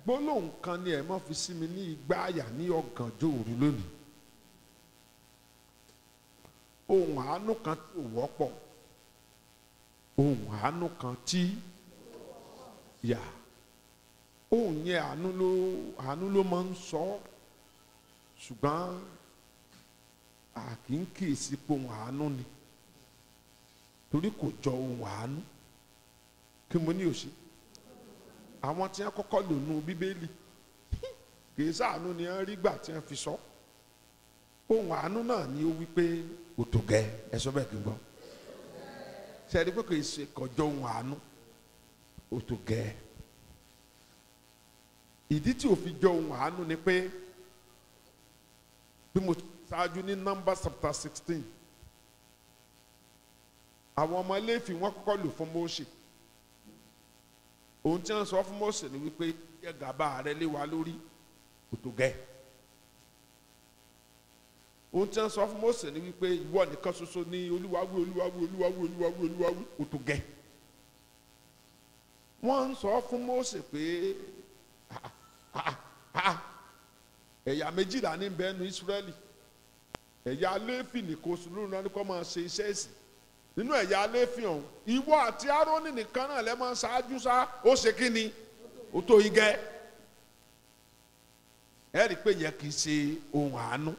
gbólóhùn kan ni ẹ mọ́ fi sí mi ní igbá àyà ní ọ̀gànjọ́ òru lónìí ohun àánú kan tí ò wọ́pọ̀ ohun àánú kan tí yà ohun yẹn àánú ló àánú ló máa ń sọ ọ́ ṣùgbọ́n a kì í kíyèsí pé ohun àánú ni torí kò jọ ohun àánú kí mo ní òsì àwọn tí wọ́n kọ́kọ́ lò nù bíbélì kì í ṣàánú ni wọ́n rí gbà tí wọ́n fi sọ ohun àánú náà ni ó wí pé kò tó gẹ ẹ sọ bẹ́ẹ̀ kí n gbọ́ ṣe é rí pé kì í ṣe kọjọ ohun àánú ó tó gẹ ìdí tí ò fi jọ ohun àánú ni pé bí mo ṣáájú ní nọ́mbà chapter sixteen àwọn ọmọ Léfì wọ́n kọ́kọ́ lò fún Mósè ohun tí wọ́n sọ fún Mósè ni wípé yẹ gàba rẹ lé wa lórí kò tó gẹ́ ohun tí wọ́n sọ fún Mósè ni wípé ìwọ nìkan ṣoṣo ní olúwawí olúwawí olúwawí olúwawí olúwawí kò tó gẹ́ wọ́n ń sọ fún Mósè pé ẹ̀yà méjìlá ní bẹ́ẹ̀ nu Ísírẹ́lì ẹ̀yà Léfì nìkan oṣù lónìí wọn ni kò máa ṣe iṣẹ́ ìsìn nínú ẹ̀yà Léfì ọ̀hún ìwọ àti Árónì nìkan náà lẹ́ máa ṣáájú sá ó ṣe kí ni ó tó yín gẹ́ ẹ rí i pé yẹn kì í ṣe ohun àánú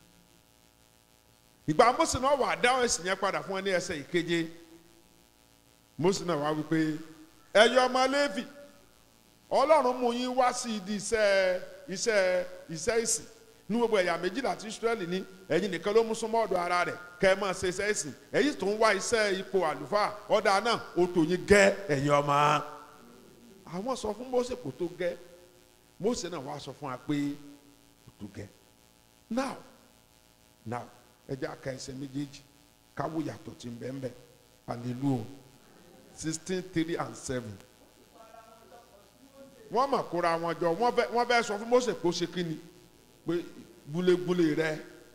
ìgbà Mósè náà wà dáhùn ẹ̀sìn yẹn padà fún ẹ ní ẹsẹ̀ ìkeje Mósè náà wá wípé ẹ̀yọ ọmọ Léfì Ọlọ́run mú yín wá sí ìdí iṣẹ́ iṣẹ́ iṣẹ́ ìsìn ní gbogbo ẹ̀yà méjìlá tí Ísírẹ́lì ní ẹ̀yin nìkan ló mú súnmọ́ ọ̀dọ̀ ara rẹ̀ kẹ́ ẹ máa ṣe iṣẹ́ ìsìn ẹ̀yin tó ń wá iṣẹ́ ipò àlùfáà ọ̀dà náà ó tó yín gẹ́ ẹ̀yin ọmọ. àwọn sọ fún Mósè kò tó gẹ́ Mósè náà wá sọ fún wa pé kò tó gẹ́ now now ẹ jẹ́ àka ẹsẹ̀ méjèèjì káwó yàtọ̀ tí ń bẹ́ẹ̀ bẹ́ẹ̀ hallelujah sixteen three and seven wọ́n mà kóra wọn jọ wọ́n fẹ́ sọ fún Mósè pé ó ṣe kí ni pé gbulegbule rẹ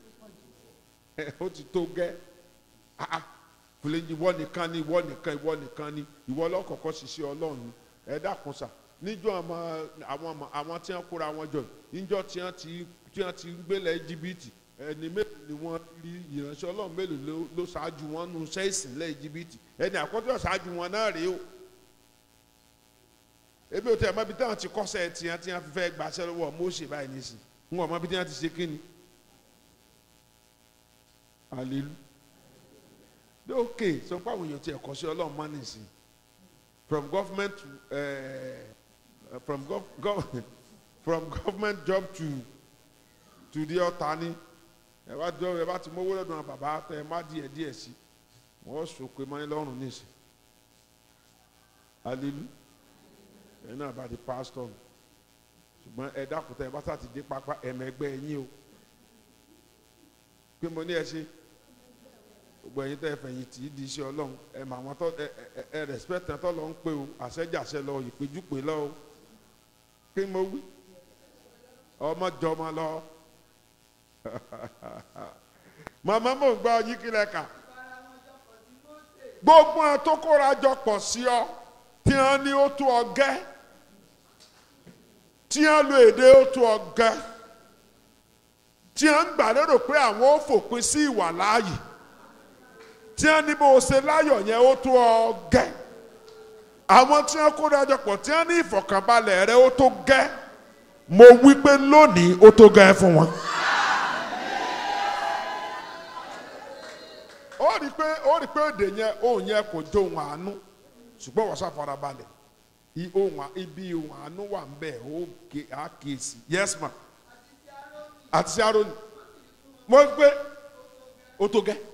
ó ti tó gẹ́ ah fúlẹ̀ ìwọ nìkan ni ìwọ nìkan ìwọ nìkan ni ìwọ lọ́kọ̀ọ̀kọ́ ṣiṣẹ́ ọlọ́run ẹ dákun sà níjọ́ àwọn àwọn tí wọ́n kóra wọn jọ níjọ́ tí wọ́n ti tí wọ́n ti gbélé jìbìtì ẹni mélòó ni wọ́n rí ìránṣẹ́ ọlọ́run mélòó ló ṣáájú wọn nù sẹ́ẹ̀sì lẹ́yìn jìbìtì ẹni àkọ́jọ́ ṣáájú wọn náà rèé o ebi o tẹ ẹ mọ ibi tí wọn ti kọsẹ̀ tiẹ̀ tí wọn fi fẹ́ gbàṣẹ lọ́wọ́ Mósè báyìí nísìn ń wọ mọ ibi tí wọn ti ṣe kíni alelu bí òkè sọ pé àwọn èèyàn ti ẹ̀kọ́ sí Ọlọ́run mọ́ nísìn from government to uh, from gov gov from government job to to the ọ̀tá ni ẹ bá jọ ẹ bá ti mówó lọ́dún àwọn bàbá ẹ má díẹ̀ díẹ̀ sí wọ́n sọ pé mọ́ ẹ lọ́rùn nísìn alelu ẹ̀yin náà bá di pásítọ̀ ṣùgbọ́n ẹ dákútà ẹ bá sá ti dé pápá ẹ̀mẹ́gbẹ́ ẹ̀yìn o pé mo ní ẹ ṣe gbogbo ẹ̀yin tẹ́ ẹ fẹ̀yìn tì í di iṣẹ́ ọlọ́run ẹ mà wọn tọ́ ẹ ẹ ẹ rẹ̀spẹ̀tì tọ́ lọ ń pè o àṣẹjàṣẹ lọ ìpéjúpè lọ o kí mo wí ọmọ jọmọ lọ màmá mò ń gbọ́ yín kílẹ̀ kà gbogbo àwọn tó kóra jọ pọ̀ sí ọ tí wọ́n ní ó tó ọ gẹ́ tí wọ́n lo èdè ó tó ọ gẹ́ tí wọ́n ń gbà lérò pé àwọn ó fòpin sí ìwà láàyè tí wọ́n ní bó o ṣe láyọ̀ yẹn ó tó ọ gẹ́ àwọn tí wọ́n kó dájọ́ pọ̀ tí wọ́n ní ìfọ̀kànbalẹ̀ rẹ ó tó gẹ́ mo wí pé lónìí ó tó gẹ́ fún wọn. ó rí i pé ó rí i pé èdè yẹn òun yẹn kò jó ohun àánú ṣùgbọ́n wọ́n ṣàfara balẹ̀ ibi ohun àánú wà ń bẹ̀ ó kéèsì yes ma àti sí aroni mo gbé o tó gẹ́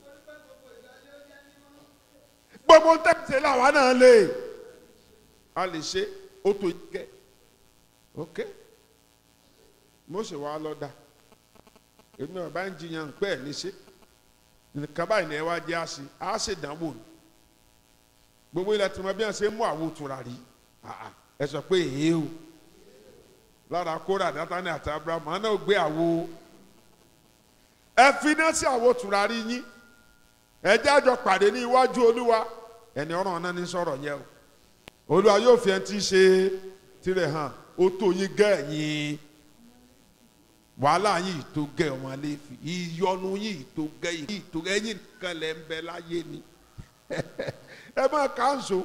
gbogbo ń tẹ̀sí làwa náà lè a lè ṣe o tó gẹ́ ok mo ṣe wá lọ́dà èmi náà bá ń jiyàn pé ẹ̀ ní ṣe nǹkan báyìí ni ẹ wá jẹ́ àṣe àṣe ìdánwò ni gbogbo ilẹ̀ tí mo bí wọn ṣe mú àwo tùràrí ẹ sọ pé èé o lára kóra dátánì àti abrahamu àná ò gbé àwo ẹ fi iná sí àwo tùràrí yín ẹ jẹ́ àjọ pàdé ní iwájú olúwa ẹni ọ̀ràn náà ní sọ̀rọ̀ yẹn o olúwa yóò fi ẹni tí í ṣe tirẹ̀ hàn ó tó yín gẹ́ ẹ̀yin wàhálà yìí tó gẹ́ ọmọ Léfì ìyọnu yìí tó gẹ́ yìí tó gẹ́ ẹ̀yin nìkan lẹ́ ń bẹ láyé ni ẹ máa kánṣó.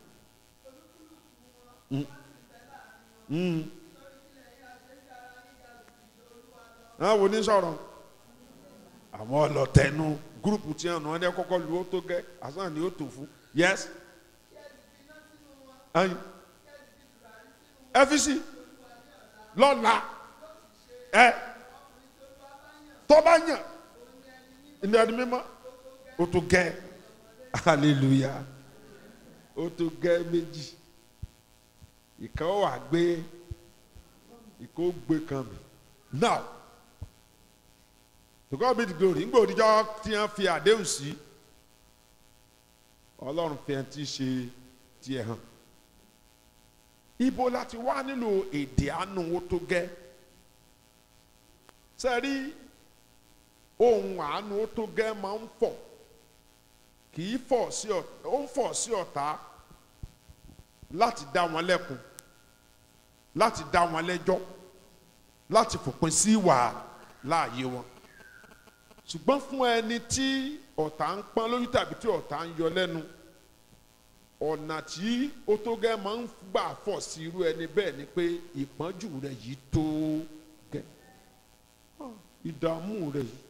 àwọn wo ní sọ̀rọ̀ àwọn ọlọ́tẹ̀nu gúrùpù tí wọn ní kọ́kọ́ lu ó tó gẹ́ àsán ni ó tó fún yẹ́sì ayin ẹfisi lọ́la ẹ tọ́ba yàn ní ẹni mímọ́ o tó gẹ́ hallelujah o tó gẹ́ méjì ìkan wà gbé ìkó gbé kan mi now to God be the glory ngbọ òdìjọ tí wọn fi àdéhùn sí Ọlọ́run fi ẹni tí ṣe tiẹ̀ hàn ibo láti wá nílò èdè àánú wo tó gẹ́ sẹ́rí ohun àánú wo tó gẹ́ máa ń fọ̀ kì í fọ̀ sí ọ̀tá ó ń fọ̀ sí ọ̀tá láti dá wọn lẹ́kun láti dá wọn lẹ́jọ́ láti fòpin sí ìwà láàyè wọn ṣùgbọ́n fún ẹni tí ọ̀tá ń pọ́n lójú tàbí tí ọ̀tá ń yọ lẹ́nu ọ̀nà tí ó tó gẹ́ máa ń gbà fọ̀ sí irú ẹni bẹ́ẹ̀ ni pé ìpọ́njú rẹ̀ yìí tó gẹ́ ìdààmú rẹ̀ yìí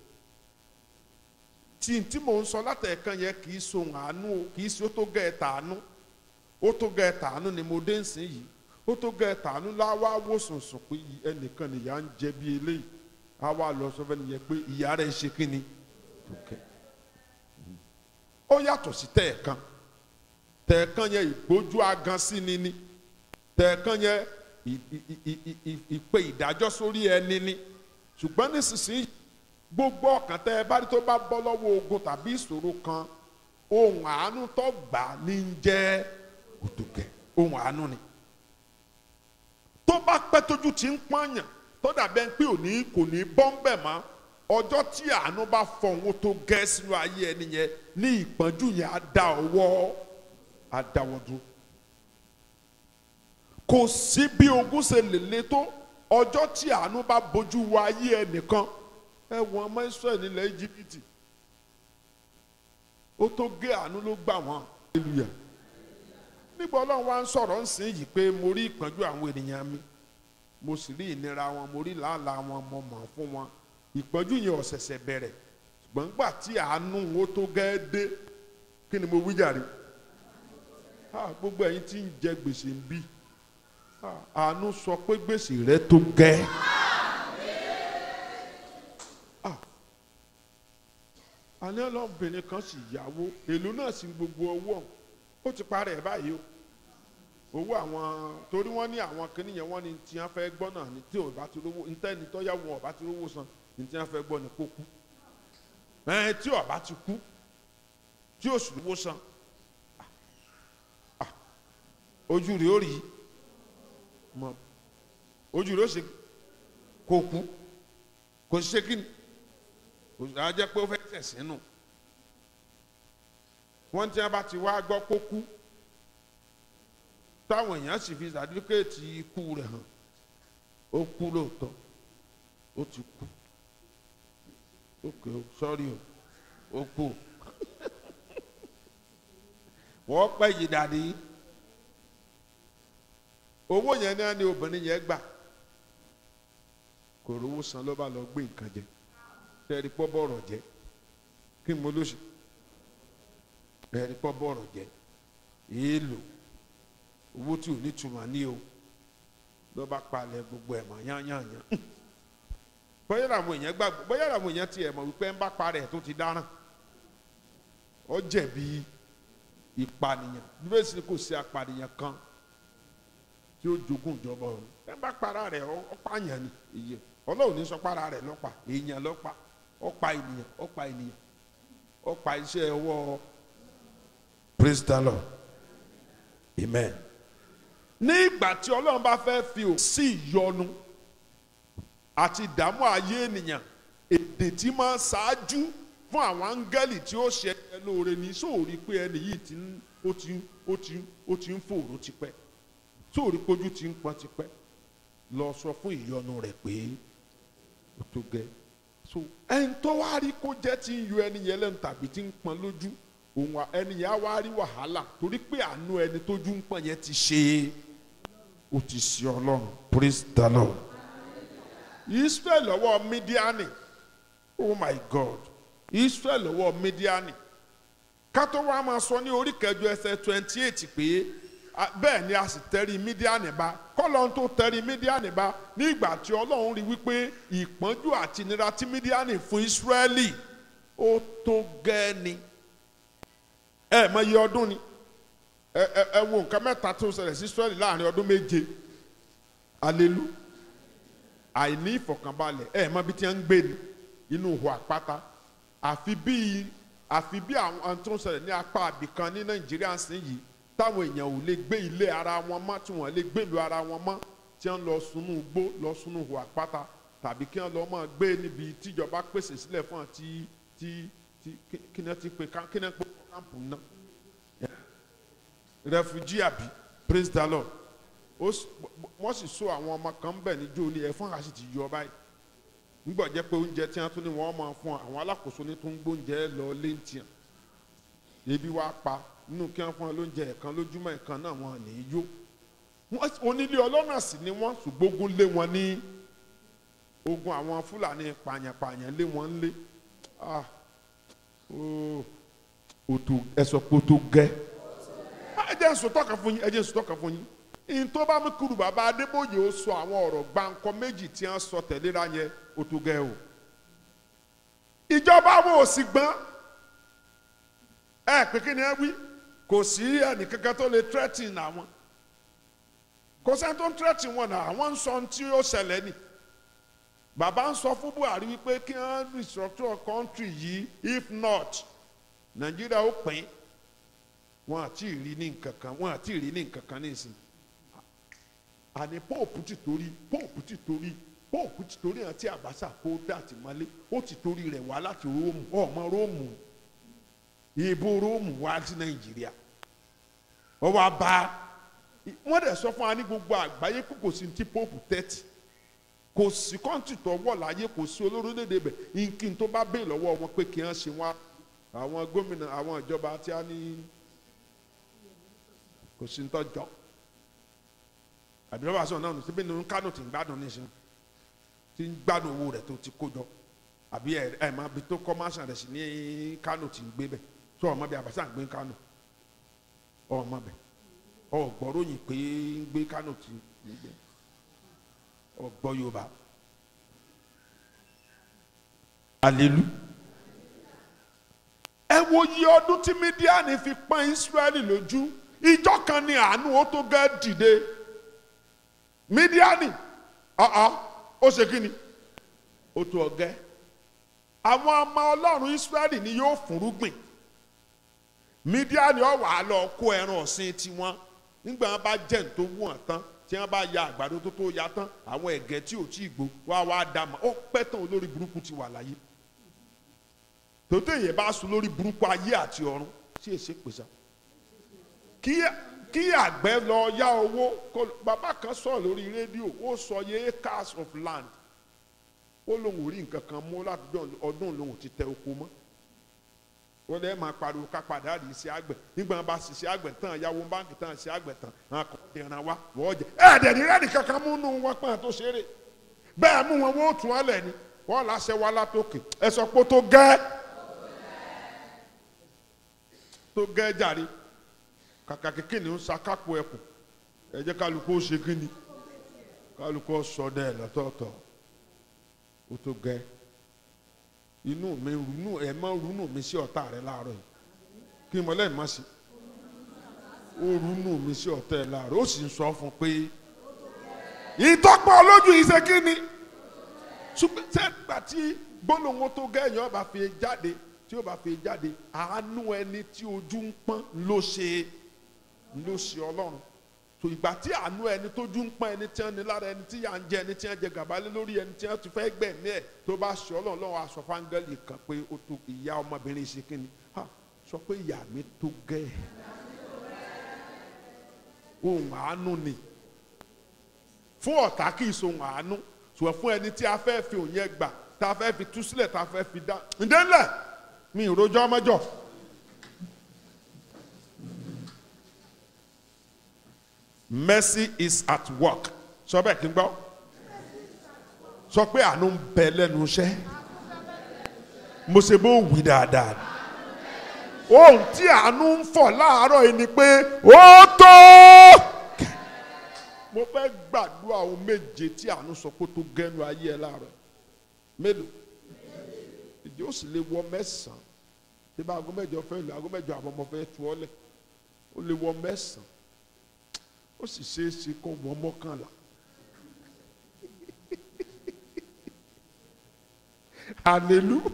tí tí mò ń sọ látẹ̀ẹ̀kan yẹn kì í so àánú o kì í ṣe ó tó gẹ́ ẹ̀ tàánú ó tó gẹ́ ẹ̀ tàánú ni mo dé ń sìn yìí ó tó gẹ́ ẹ̀ tàánú láwá wò sùnsùn pé ẹnìkan nìyà ń jẹ bí eléyìí á wá lọ sọ fẹ́ni yẹn pé ìyá rẹ̀ ń ṣe kí ni ó yàtọ̀ sí tẹ̀ẹ̀kan tẹ̀ẹ̀kan yẹn ìgbójú agan sí ni ni tẹ̀ẹ̀kan yẹn ìpè ìdájọ́ sórí ẹni ni ṣùgbọ́n nísinsìnyí gbogbo ọkàn tẹ ẹ bá rí tó bá bọ́ lọ́wọ́ ogun tàbí ìṣòro kan ohun àánú tó gbà ní ń jẹ́ òtòkẹ́ ohun àánú ni tó bá pẹ́ tójú ti ń pọ́nyàn tó dàbẹ́ pé òní kò ní bọ́ ń bẹ̀ mọ́ ọjọ́ tí àánú bá fọ̀hún tó gẹ́ sínú ayé ẹni yẹn ní ìpọ́njú yẹn á dá ọwọ́ á dáwọ́ dúró kò sí bí ogun ṣe lè le tó ọjọ́ tí àánú bá bójú wo ayé ẹnìkan ẹ wọ́n ọmọ Ísírẹ́lì nílẹ̀ Íjíbítì ó tó gé àánú ló gbà wọ́n hallelujah nígbà Ọlọ́run wa ń sọ̀rọ̀ ń sìn yìí pé mo rí ìpọ́njú àwọn ènìyàn mi mo sì rí ìnira wọn mo rí làálàá wọn mo mọ̀ fún wọn ìpọ́njú yẹn ò ṣẹ̀ṣẹ̀ bẹ̀rẹ̀ ṣùgbọ́n nígbà tí àánú wo tó gẹ́ dé kí ni mo wí jàre gbogbo ẹ̀yin tí ń jẹ gbèsè ń bí àánú sọ pé gbèsè rẹ tó gẹ́. àní ọlọ́mọbìnrin kan sì yáwó èlò náà sì gbogbo owó ó ti parẹ́ ẹ̀ báyìí o owó àwọn torí wọ́n ní àwọn kìnìún yẹn wọ́n ní tí wọ́n fẹ́ gbọ́ náà ní tí ò bá ti rówó ntẹ́ni tó yá wọn ò bá ti rówó san ní tí wọ́n fẹ́ gbọ́ ní kó kú ẹ̀ tí ò bá ti kú tí ò sì rówó san ojú rẹ̀ ó rí mọ ojú rẹ̀ ó ṣe kó kú kò ṣe kí ni kò sì á jẹ́ pé ó fẹ́ tẹ̀ sínú wọ́n tí wọ́n bá ti wá gbọ́ kó kú táwọn èèyàn sì fi sàdúkẹ́ẹ̀tì ikú rẹ̀ hàn ó kú lóòótọ́ ó ti kú ókè ó sọ́rí o ó kú o wọ́n pẹ́ yìí dàdí owó yẹn náà ni obìnrin yẹn gbà kò rówó san ló bá lọ gbé nǹkan jẹ tẹ́ẹ̀rí pọ́ bọ̀rọ̀ jẹ kí n mo lóṣù tẹ́ẹ̀rí pọ́ bọ̀rọ̀ jẹ èèlò owó tí ò ní túmọ̀ ní o ló bá palẹ̀ gbogbo ẹ̀ mọ̀ yányányán bóyá làwọn èèyàn gbàgbọ́ bóyá làwọn èèyàn tiẹ̀ mọ̀ wípé ń bá parẹ́ tó ti dáràn ó jẹ̀bi ìpànìyàn bíbélì sì kò sí apànìyàn kan tí ó jogún ìjọba ọ̀run ẹ bá para rẹ̀ ó pààyàn ni iye ọlọ́run ní sọ para rẹ̀ lọ́pa èèyàn lọ́pa ó pa ènìyàn ó pa ènìyàn ó pa iṣẹ́ ọwọ́ praise the lord amen ní ìgbà tí ọlọ́run bá fẹ́ fi ò sí ìyọnu àti ìdààmú ayé ènìyàn èdè tí máa ṣáájú fún àwọn áńgẹ́lì tí ó ṣe ẹ lóore ní sóòrí pé ẹni yìí ti ń ó ti ń ó ti ń ó ti ń fòrò tipẹ́ sóòrí pójú ti ń pọ́n tipẹ́ lọ sọ fún ìyọnu rẹ̀ pé ó tó gẹ́ so ẹni tó wá rí kó jẹ́ tí ń yọ ẹni yẹn lẹ́nu tàbí tí ń pọn lójú òun à- ẹni yẹn á wá rí wàhálà torí pé àánú ẹni tójú ń pọn yẹn ti ṣe é ó ti ṣe ọlọ́run praise the lord israel lọ́wọ́ mídíánì oh my god israel lọ́wọ́ mídíánì kátó wa máa sọ ní orí kẹjọ ẹsẹ̀ twenty eight pé a- bẹ́ẹ̀ ni a sì tẹrí mídíánì bá kọ́lọ́n tó tẹrí mídíánì bá ní ìgbà tí ọlọ́run rí wípé ìpọ́njú àti ìnira tí mídíánì fún israẹli ó tó gẹ́ni ẹ mọ iye ọdún ni ẹ ẹ ẹ wo nǹkan mẹ́ta tó ṣẹlẹ̀ sí israẹli láàrin ọdún méje alelu àìní ìfọ̀kànbalẹ̀ ẹ mọ bí tí wọ́n ń gbé ni inú ihò àpáta àfi bí àfi bí àwọn tó ń ṣẹlẹ̀ ní apá àbìkan ní nàìjíríà sí yìí táwọn èèyàn ò lè gbé ilé ara wọn mọ́ tí wọ́n lè gbé ìlú ara wọn mọ́ tí wọ́n lọ sunú igbó lọ sunú ihò àpáta tàbí kí wọ́n lọ máa gbé níbi tíjọba pèsè sílẹ̀ fún wọn tí tí tí kí- kí ni wọ́n ti pe ká- kí ni wọ́n pe kámpù náà refugee àbí praise the lord ó s- wọ́n sì so àwọn ọmọ kan bẹ̀ níjó ní ẹ̀fọn àti ti yọ báyìí nígbà jẹ́ pé oúnjẹ tí wọ́n tún ní wọ́n máa fún àwọn alákòóso ní tó ń gbóúnjẹ lọ léńtìyàn ebi wá pa nínú kí wọ́n fún wọn lóúnjẹ ẹ̀kan lójúmọ́ ẹ̀kan náà wọn ní í yó Wọ́n- onílé ọlọ́nà sì ni wọ́n ṣùgbọ́n ogun lé wọn ní ogun àwọn fúlàní pààyàn-pààyàn lé wọn lé ah ó òtò ẹ̀sọ́ pé ó tó gẹ́ ẹ jẹ́ nsòtọ́ kan fún yín ẹ jẹ́ nsòtọ́ kan fún yín ìyìn tó bá mú kúrú bàbá adébóyè ó sọ àwọn ọ̀rọ̀ gbáǹkọ méjì tí wọ́n sọ tẹ̀léra yẹn ó tó gẹ́ o ìjọba wo ò sì gbọ́n ẹ pé kí ni ẹ wí kò sí ẹnìkankan tó lè threaten àwọn kò sẹ́ni tó ń threaten wọn náà àwọn ń sọ ohun tí ó ṣẹlẹ̀ ni bàbá ń sọ fún buhari wípé kí wọ́n restructure country yìí if not nàìjíríà ó pín wọn àti ìrí ní nǹkan kan wọn àti ìrí ní nǹkan kan ní ìsìn àní pope ti torí pope ti torí pope ti torí àti àbáṣà kó dàtí mọ́lé ó ti torí rẹ̀ wá láti róòmù ọmọ róòmù ìbò róòmù wá sí nàìjíríà wọ́n wá bá wọ́n dẹ̀ sọ fún wa ní gbogbo àgbáyé kó kò sí ti pope tẹ́tì kò sí kọ́ńtì tó wọ̀ láyé kò sí olórílẹ̀‐èdè bẹ̀ nkin tó bá bẹ́ẹ̀ lọ́wọ́ wọn pé kí wọ́n ṣe wá àwọn gómìnà àwọn ìjọba tí a ní kò sí ní tọ́jọ́ àbílọ́wọ́ àṣọ náà síbi nínú kánò tí ń gbádùn níṣẹ́ tí ń gbádùn owó rẹ̀ tó ti kó jọ àbí ẹ̀ ẹ̀ máa bi tó kọ́ máṣà rẹ̀ sí ní kánò tí ń gbé bẹ̀ tó ọmọ bíi àbáṣà ń gbé kánò ọmọ bẹ̀ ọgbọ́ròyìn pé ń gbé kánò tí ń gbé ọgbọ́ yorùbá alelu ẹ wo iye ọdún tí mídíàní fi pọ́n ísírẹ́lì lójú ìjọ kan ní àánú ó tó gẹ́ dìde mídíàní ọ̀ọ́ ó ṣe kí ni ó tó ọgẹ́ àwọn ọmọ ọlọ́run ísírẹ́lì ni yóò fúnrúgbìn mídíàní ó wá lọ kó ẹran ọ̀sìn tiwọn nígbà wọn bá jẹ́ ní tó wù wọ́n tán tí wọn bá ya àgbàdo tó tó ya tán àwọn ẹ̀gẹ́ tí ò tí ì gbó wá wá dà mọ́ ó pẹ́ tán olórí burúkú ti wà láyé tòótọ́ èyí bá sùn lórí burúkú ayé àti ọ̀run sí èsè pèsè kí kí àgbẹ̀ lọ yá owó kó bàbá kan sọ̀rọ̀ lórí rédíò ó sọ yẹ acres of land ó lóun ò rí nǹkan kan mú láti ọdún lòun ti tẹ oko mọ́ wọ́n lè máa pariwo ká padà rí iṣẹ́ àgbẹ̀ nígbà wọn bá ṣiṣẹ́ àgbẹ̀ tán yàwó báńkì tán ṣiṣẹ́ àgbẹ̀ tán wọn kò dẹ̀ràn wa wọ́n jẹ ẹ̀ẹ́dẹ̀ ní rẹ́ẹ̀dì kankan mú nù wọn pọ́n tó ṣeré bẹ́ẹ̀ mú wọn wọ́n tún ọ́ lẹ̀ ni wọ́n láṣẹ wa látòkè ẹ sọ pé tó gẹ́ tó gẹ́ jàre kàkà kékeré ni ó ṣàkápò ẹkùn ẹ jẹ́ kálukú ó ṣe kí ni kálukú ó sọ dẹ́ lọ́tọ̀ọ̀tọ̀ ó tó gẹ́ inú mi runú ẹ má runú mi sí ọ̀tá rẹ láàárọ̀ yìí kí n mọ lẹ́yìn má sí ó runú mi sí ọ̀tá rẹ láàárọ̀ ó sì ń sọ fún pé ìtọ́pọ̀ olójú yìí ṣe kí ni ṣùgbọ́n sẹ́gbà tí gbólóhùn tó gẹ̀yìn ọba fi jáde tí ó bá fi jáde àánú ẹni tí ojú ń pọ́n ló ṣe ló ṣe ọlọ́run tó ìgbà tí àánú ẹni tójú ń pọ́n ẹni tí wọ́n ní lára ẹni tí yà ń jẹ ẹni tí wọ́n jẹ gàba lé lórí ẹni tí wọ́n ti fẹ́ gbẹ̀mí ẹ̀ tó bá ṣe ọlọ́run lọ́wọ́ aṣọ fáńgẹ́lì kan pé ó tó ìyá ọmọbìnrin ṣe kí ni ha sọ pé ìyá mi tó gẹ́ ohun àánú ni fún ọ̀tá kì í sohun àánú ṣùgbọ́n fún ẹni tí a fẹ́ fi òun yẹn gbà tá a fẹ́ fi tú sílẹ̀ tá a fẹ́ fi dá ǹdẹ́lẹ̀ mi ì rojọ́ mọ́jọ́. mercy is at work sọ bẹ́ẹ̀ kí n gbọ́ sọ pé àánú ń bẹ lẹ́nu iṣẹ́ mo ṣe bó wí dáadáa ohun tí àánú ń fọ̀ láàárọ̀ yìí ni pé ó tó mo fẹ́ gbàdúrà ohun méje tí àánú sọ pé ó tó gẹ́nu ayé ẹ láàárọ̀ mélòó ìdí ó sì lè wọ mẹ́sàn-án tí bá aago mẹ́jọ fẹ́ lò aago mẹ́jọ àbọ̀ mo fẹ́ tu ọ́ lẹ̀ ó lè wọ mẹ́sàn-án ó sì ṣeé ṣe kó wọ mọ́kànlá. hallelujah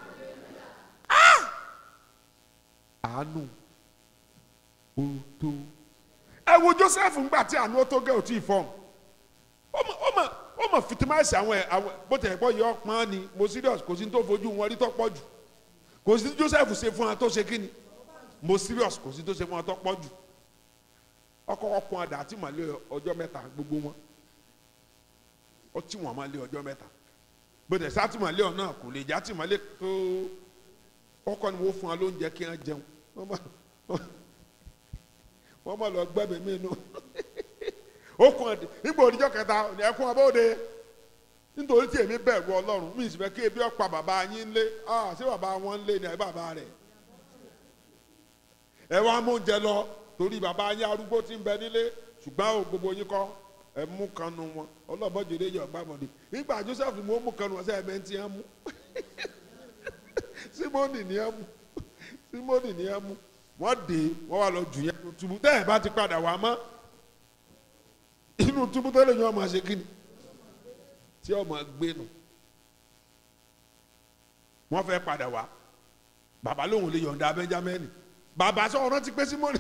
àánú ó tó ẹ wo Joseph ńgbà tí àánú ó tó gẹ́ ò tí ì fọ́n ó mọ̀ ó mọ̀ ó mọ̀ fitimáìsì àwọn ẹ̀ àwọn bó tẹ̀ gbọ́ yọ pọ́n ni mo serious kò sí ní tó fojú wọn rí tó pọ̀ jù kò sí ní Joseph ṣe fún wọn tó ṣe kí ni mo serious kò sí ní tó ṣe fún wọn tó pọ̀ jù ọkọ̀ ọkùn àdá àti màlẹ́ ọjọ́ mẹ́ta gbogbo wọn ó tí wọn máa lé ọjọ́ mẹ́ta bó tẹ̀ sátìmọ́lé ọ̀nà kò lè já tìmọ́lé tó ọkọ ni wọ́n fún wa lóúnjẹ kí wọ́n jẹun wọ́n mọ̀ wọ́n mọ̀ lọ gbẹ́bẹ̀ mí inú ó kún ẹ̀dẹ̀ nígbà òdìjọ́ kẹta ní ẹkún abóde nítorí tí èmi bẹ̀rù ọlọ́run mí sì fẹ́ kí ebi ọ̀pá bàbá yín lé ah ṣé bàbá wọn lé ní ẹ bàbá rẹ̀ ẹ wá mú oúnjẹ lọ torí bàbá yín arúgbó tí ń bẹ nílé ṣùgbọ́n o gbogbo yín kọ́ ẹ mú kanu wọn ọlọ́bọ̀jọ́dé yọ̀ gbàmọ̀dé nígbà Joseph mo mú kanu wọn sẹ́yìn bẹ́ẹ̀ tí wọ́n mú simoni ni ẹ mú simoni ni ẹ mú wọ́n dé wọ́n wá lọ jù yẹn nínú túbú tẹ́ ẹ̀ bá ti padà wá mọ́ inú túbú tó lè yan ọmọ ṣe kíni tí ọmọ gbé nù wọ́n fẹ́ padà wá bàbá lòun lè yọ̀ǹda Benjamin bàbá sọ ọ̀rọ̀ ti pé simoni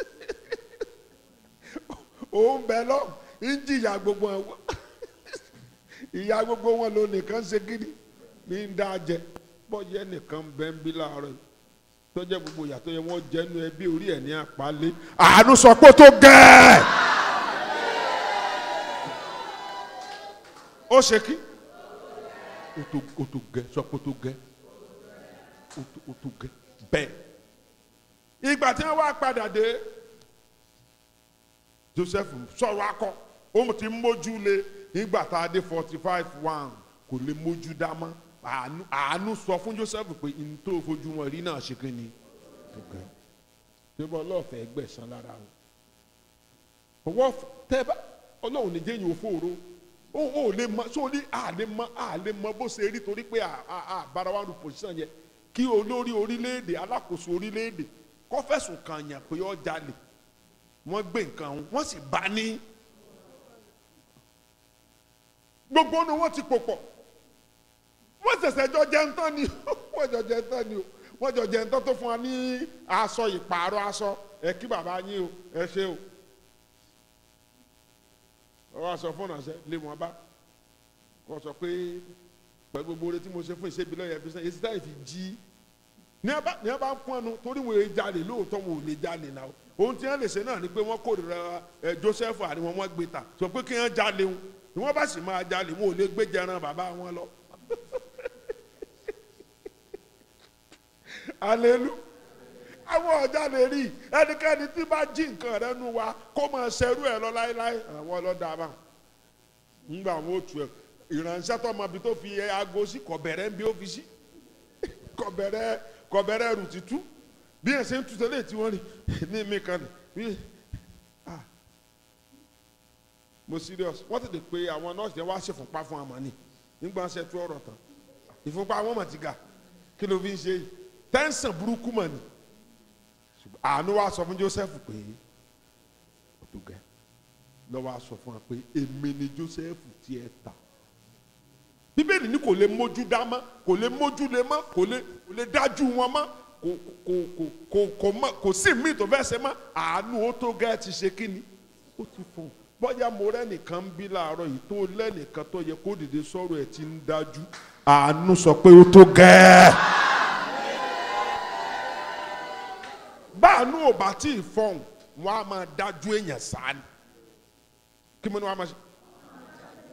òun bẹ lọ ń jìyà gbogbo wọn ìyá gbogbo wọn ló nìkan ṣe kíni ní ń dá jẹ bọ́yẹ nìkan bẹ́ẹ̀ ń bí láàárọ̀ yìí tọ́jà gbogbo ìyàtọ̀ yẹn wọ́n jẹ́nu ẹbí orí ẹ̀ ní àpálẹ́ àánú sọ pé ó tó gẹ́ẹ́. ó ṣe kí ó tó gẹ́ sọ pé ó tó gẹ́ ó tó gẹ́ bẹ́ẹ̀. ìgbà tí wọ́n wá padà dé Joseph sọ̀rọ̀ akọ òun ti mójú lé nígbà tá a dé forty five one kò lè mójú dá mọ́ àánú àánú sọ fún Joseph pé n tó fojú wọn rí náà ṣe kí ni tó bá ọlọ́ọ̀fẹ́ gbẹ̀sán lára o ọwọ́ tẹ́ bá ọlọ́run ní jẹ́yìn òfòòró ó ó lè mọ sóò ní àlè mọ àlè mọ bó ṣe rí torí pé àbára wa lu pòsíṣàn yẹn kí olórí orílẹ̀-èdè alákòóso orílẹ̀-èdè kó fẹ̀sùn kàn yàn pé ó jalè wọ́n gbé nǹkan ọ̀hún wọ́n sì bá ní gbogbo ọ̀nà wọn ti pò pọ̀ wọ́n ṣẹ̀ṣẹ̀ jọ jẹun tán ni wọ́n jọ jẹun tán ni o wọ́n jọ jẹun tán tó fún wa ní aṣọ ìpààrọ̀ aṣọ ẹ kí bàbá yín o ẹ ṣe o wọ́n aṣọ fún ọ̀nàṣẹ́ lé wọn bá kó sọ pé pẹ̀lú gbogbo oore tí mo ṣe fún ìṣèbí lọ́yẹ̀ fi sẹ́yìn èsì táyì fi jí ní ẹ bá ń pọ́n nu torí wọn èè jalè lóòótọ́ wọn ò lè jalè náà ohun tí wọ́n lè ṣe náà ni pé wọ́n kórìíra ẹ Joseph àríwọ̀n wọn gbé ta sọ pé kí wọ́n jalè wọn ni wọ́n bá sì máa jalè wọn ò lè gbé jẹran bàbá wọn lọ. alelu àwọn ọjà lè rí ẹnikẹ́ni tí bá jí nǹkan rẹ nu wa kó máa ṣerú ẹ lọ láéláé àwọn ọlọ́dà bá ńgbà wọn ò tu ẹ ìránṣẹ́ tó ọmọ ibi tó fi aago sí kọ̀bẹ̀rẹ̀ ń bí ó fi sí kọ̀bẹ̀rẹ̀ kọ̀bẹ̀rẹ̀ rù títú bí ẹ̀ ṣe ń tu tẹ́lẹ̀ tí wọ́n rí ní mi kan ní ah mo serious wọ́n tètè pé àwọn nọ́ọ̀sì yẹn wá ṣèfúnpá fún àmọ́ ni nígbà ṣe tú ọ̀rọ̀ tán ìfúnpá wọn mà ti ga kí ló fi ń ṣe yìí tẹ́ǹsán burúkú mọ̀ ni àánú wa sọ fún Joseph pé ó tó gẹ́ lọ́wọ́ a sọ fún wa pé èmi ni Joseph tí ẹ ta bíbélì ní kò lè mójú dá mọ́ kò lè mójú lé mọ́ kò lè kò lè dájú wọn mọ́ kò kò kò kò kò mọ́ kò sí míì tó fẹ́ ṣe mọ́ àánú ó tó gẹ́ ti ṣe kí ni ó ti fún un bọ́jà mo rẹ́nìkan ń bí láàárọ̀ yìí tó lẹ́nìkan tó yẹ kó dìde sọ̀rọ̀ ẹ̀ ti ń dájú àánú sọ pé ó tó gẹ́ẹ́. báànú ò bá tí ì fọ̀hún wọn a máa dájú èèyàn sáni kí mo ní wọn a máa ṣe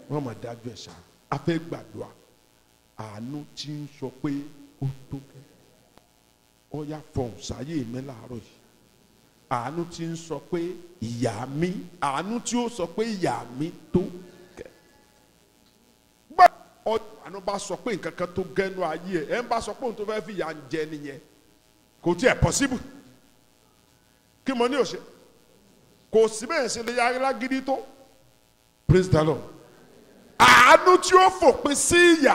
wọ́n máa dájú ẹ̀ ṣá a fẹ́ gbàdúrà àánú tí ń sọ pé ó tó gẹ́ ọ yá fọhùn sáyé mi láàárọ̀ yìí àánú tí ń sọ pé ìyá mi àánú tí ó sọ pé ìyá mi tó gẹ́ gbà ọdún àánú bá sọ pé nǹkan kan tó gẹ́nu ayé ẹ̀ ẹ̀ ń bá sọ pé òun tó fẹ́ fi ìyà ń jẹ nìyẹn kò tí ẹ̀ possible kí mo ní òṣè kò sí bẹ́ẹ̀ ṣe lè yára lágídí tó praise the lord àánú tí ó fòpin sí ìyà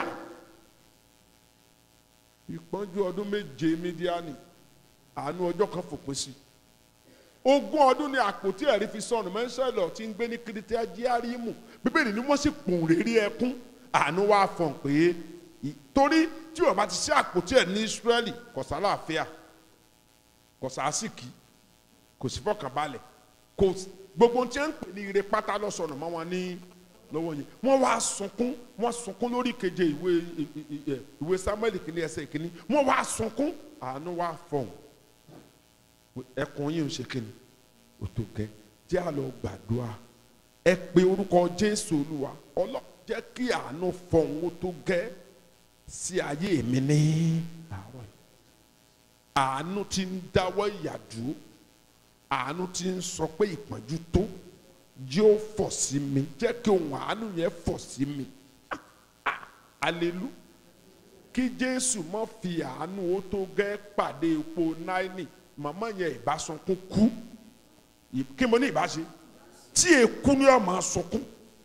ìpọ́njú ọdún méje mídíánì àánú ọjọ́ kan fòpin sí ogún ọdún ni àpótí ẹ̀rí fi sọnù mẹ́sẹ̀lọ̀ tí ń gbé ní kìrìtìá jíárímù bíbélì ni wọ́n sì pòun rírí ẹkún àánú wá fọ̀n pé torí tí ó bá ti ṣe àpótí ẹ̀ ní Ísírẹ́lì kò sálàáfíà kò sàásìkì kò sí fọkànbalẹ̀ kò gbogbo ohun tí wọ́n ń pè ní ire pátá lọ́sọ̀nà mọ́ wọn ní lọ́wọ́ yẹn wọ́n wá sunkún wọ́n sunkún lórí keje ìwé ìwé Samuel kìíní ẹsẹ̀ kìíní wọ́n wá sunkún àánú wá fọ̀hún ẹkùn yìí ń ṣe kíni ó tó gẹ́ jẹ́ àlọ́ gbàdúrà ẹ pé orúkọ Jésù Olúwa ọlọ́ jẹ́ kí àánú fọ̀hún ó tó gẹ́ sí ayé mi ní àárọ̀ yìí àánú tí ń dáwọ́ ìyàdúró àánú tí ń sọ pé ìpọ́njú tó yóò fọ̀ sí mi jẹ́ kí ohun àánú yẹn fọ̀ sí mi alelu kí Jésù má fi àánú ó tó gẹ́ pàdé epo náírà màmá yẹn ìbásunkún kú kí mo ní ìbáṣe tí èkú ni ọ̀ máa sunkún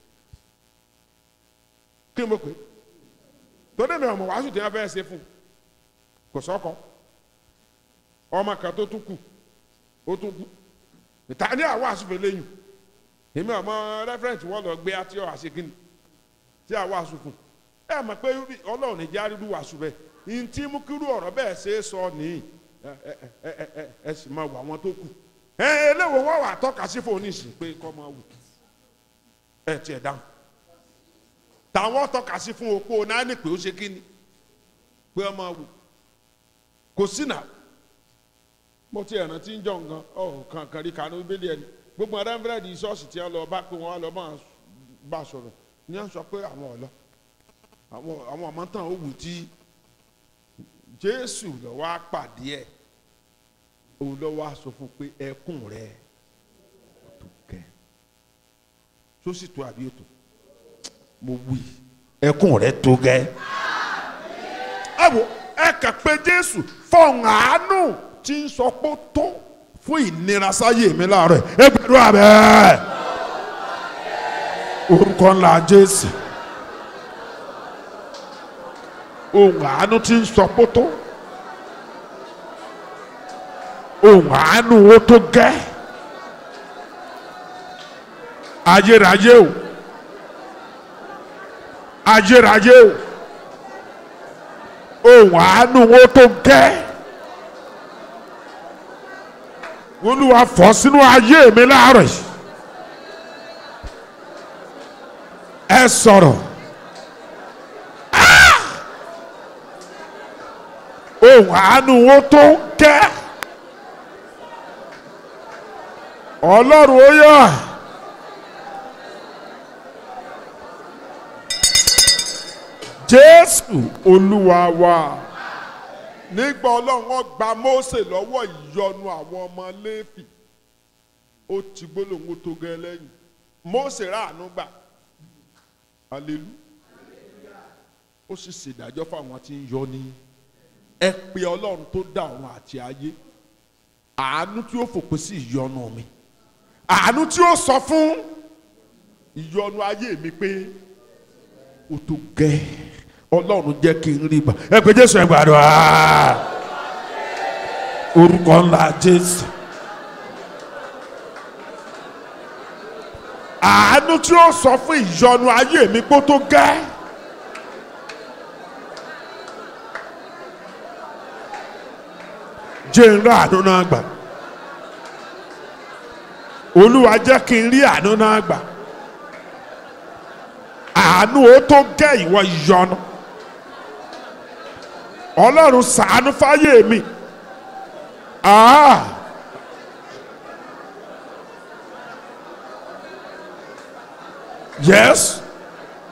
kí mo pè tọ́lẹ̀ mi ọmọ wàásù tí wọ́n fẹ́ ṣe fún kò sọ́kọ ọmọ kan tó tún kù ó tún kú ìta ní àwọn àṣùfẹ́ lẹ́yìn èmi ọmọ rẹ́fẹ̀rẹ̀ntì wọ́n lọ gbé àti ọ̀ àṣekínni tí àwọn àṣùfún ẹ mọ̀ pé ọlọ́run ní jáde lù wàásù bẹ́ẹ̀ ntí mú kírú ọ̀rọ̀ bẹ́ẹ̀ ṣe é sọ nìyí ẹ ẹ ẹ ẹ ẹ sì máa wọ àwọn tó kù ẹ eléwo wọ́n wà tọ́ka sí fún oníṣìí pé kọ́ máa wù ẹ tiẹ̀ dáhùn tàwọn tọ́ka sí fún opó náà ní pé ó ṣe kíni pé ọ máa wù kò sí náà mo ti ẹ̀ràn tí ń jọ nǹkan ọ̀ kankan rí kanú bíbélì ẹni gbogbo rẹ́fúrẹ́dì ṣọ́ọ̀ṣì tí wọ́n lọ bá pé wọ́n lọ máa bá a sọ̀rọ̀ ní wọ́n sọ pé àwọn ọ̀lọ́ àwọn àwọn ọmọ tán ó wù tí Jésù lọ wá pàdé ẹ̀ òun lọ wá sọ fún pé ẹkún rẹ̀ tó kẹ́ sósì tó àbí ètò mo wí ẹkún rẹ̀ tó gẹ́ ẹ wo ẹ kà pé Jésù fọ̀hún àánú tí ń sọ pé ó tó fún ìnira sáyé mi láàárọ̀ ẹ gbàdúrà bẹ́ẹ̀ orúkọ ńlá Jésù ohun àánú tí ń sọ pé ó tó ohun àánú ó tó gẹ́ ayérayé o ayérayé o ohun àánú ó tó gẹ́ olúwa fọ́ sínú ayé mi láàárọ̀ yìí ẹ sọ̀rọ̀ ohun àánú ó tó gẹ́ ọlọ́run ó yà. jésù olúwa wa nígbà ọlọ́run wọn gba mósè lọ́wọ́ ìyọnu àwọn ọmọ léfì ó ti gbólóhùn tó gẹ́ lẹ́yìn mósè ráàánú gbà alelu ó sì ṣèdájọ́ fáwọn tí ń yọ ní ẹ pé ọlọ́run tó dá ọ̀run àti ayé àánú tí ó fòpin sí ìyọnu mi àánú tí ó sọ fún ìyọnu ayé mi pé ó tó gẹ́ ọlọ́run jẹ́ kí n rí gbà ẹ pé jésù ẹ gbàdúrà orúkọ ńlá jésù àánú tí ó sọ fún ìyọnu ayé mi pé ó tó gẹ́ jẹ́ n rí àánú náà gbà olúwa jẹ́ kí n rí àánú náà gbà àánú ó tó gẹ́ ìwọ ìyọnu ọlọ́run ṣàánú fáyé mi ah yes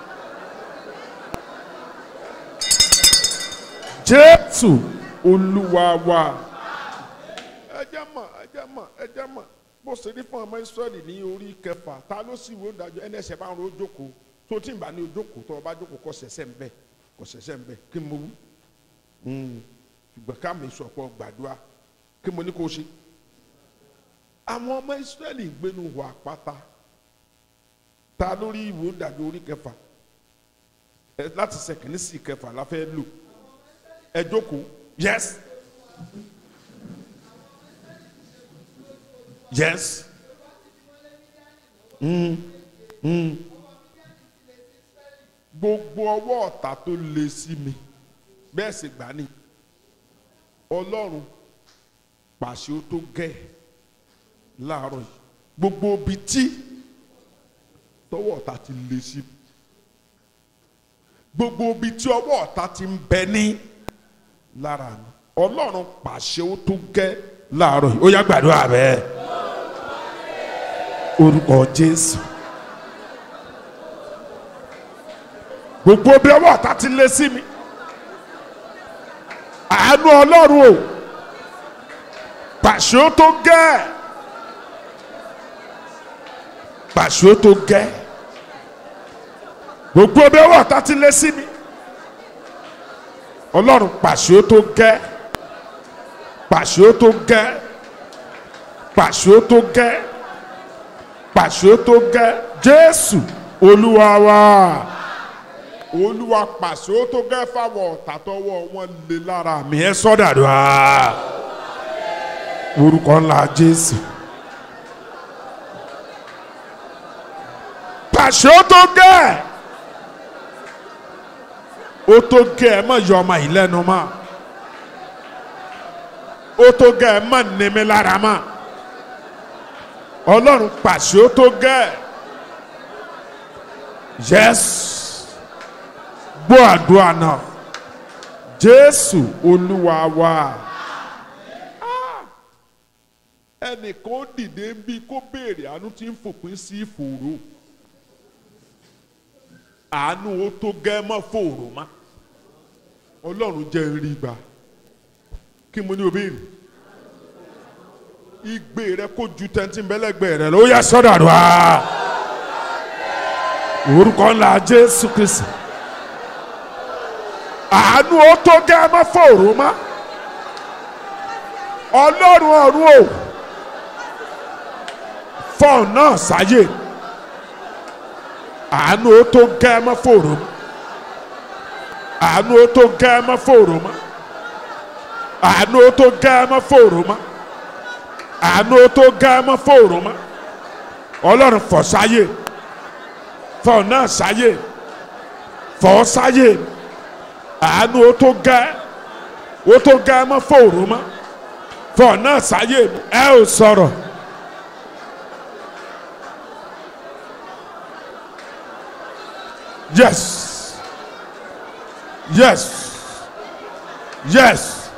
jésù olúwa wa. ẹ jẹ́ mọ̀ ẹ jẹ́ mọ̀ ẹ jẹ́ mọ̀ bó ṣe rí fún ọmọ israẹli ní orí kẹfà ta ló sì wò dájọ́ ẹni ẹsẹ̀ bá ń ro jókòó tó tí ń bá ní ojókòó tó o bá jókòó kọ ṣẹ̀ṣẹ̀ ń bẹ kọ ṣẹ̀ṣẹ̀ ń bẹ kí mo wú ṣùgbọ́n ká mi sọ̀pọ̀ gbàdúrà kí mo ní kó ṣe. àwọn ọmọ israẹli ń gbénu hù àpáta ta lórí ìwò dàbí orí kẹfà ẹ láti sẹkìnní sí kẹfà la fẹ́ lò ẹ jókòó yes yes mm, mm. gbogbo ọwọ́ ọ̀tá tó le sí mi bẹ́ẹ̀ sì gbà ní ọlọ́run pàṣẹ ó tó gẹ́ láàárọ̀ yìí gbogbo ibi tí tọwọ́ ọ̀tá ti le sí mi gbogbo ibi tí ọwọ́ ọ̀tá ti ń bẹ ní lára mi ọlọ́run pàṣẹ ó tó gẹ́ láàárọ̀ yìí ó yá gbàdúrà bẹ́ẹ̀ orúkọ jésù gbogbo bí ọwọ́ ọ̀tá ti lé sí mi àánú ọlọ́run o pàṣẹ ó tó gẹ́ pàṣẹ ó tó gẹ́ gbogbo bí ọwọ́ ọ̀tá ti lé sí mi ọlọ́run pàṣẹ ó tó gẹ́ pàṣẹ ó tó gẹ́ pàṣẹ ó tó gẹ́ pàṣẹ ó tó gẹ́ jésù olúwa wa olúwa pàṣẹ ó tó gẹ́ fáwọn ọ̀tá tọwọ́ wọn lé lára mi ẹ sọ́dàdúrà orúkọ ńlá jésù pàṣẹ ó tó gẹ́ ó tó gẹ́ ẹ mọ̀ yọ ọmọ yìí lẹ́nu mọ́ ó tó gẹ́ ẹ mọ̀ nímí lára mọ́ ọlọ́run pàṣẹ ó tó gẹ́ yes gbọ́ àdúrà náà jésù olúwa wa ẹnìkan ó dìde bí kó béèrè àánú tí ń fòpin sí ìfòòró àánú ó tó gẹ́ mọ́ fòòró má ọlọ́run jẹ́ rí gbà kí mo ní o béèrè igbe rẹ kó ju tẹ́ntì bẹ́lẹ́gbẹ́ rẹ lọ ó yẹ sọ́dọ̀ àdúrà orúkọ ńlá jésù kristi àánú ó tó gẹ́ mọ́ fòòró má ọlọ́run ọ̀run o fọ́ọ̀n náà sáyé àánú ó tó gẹ́ mọ́ fòòró má àánú ó tó gẹ́ mọ́ fòòró má àánú ó tó gẹ́ mọ́ fòòró má àánú ó tó gẹ́ mọ́ fòòró má ọlọ́run fọ̀ sáyé fọ́ọ̀n náà sáyé fọ́ sáyé àánú ó tó gẹ́ ó tó gẹ́ mọ́ fòòró má fọ́ọ̀n náà sáyé ẹ ò sọ̀rọ̀. Yes. Yes. Yes.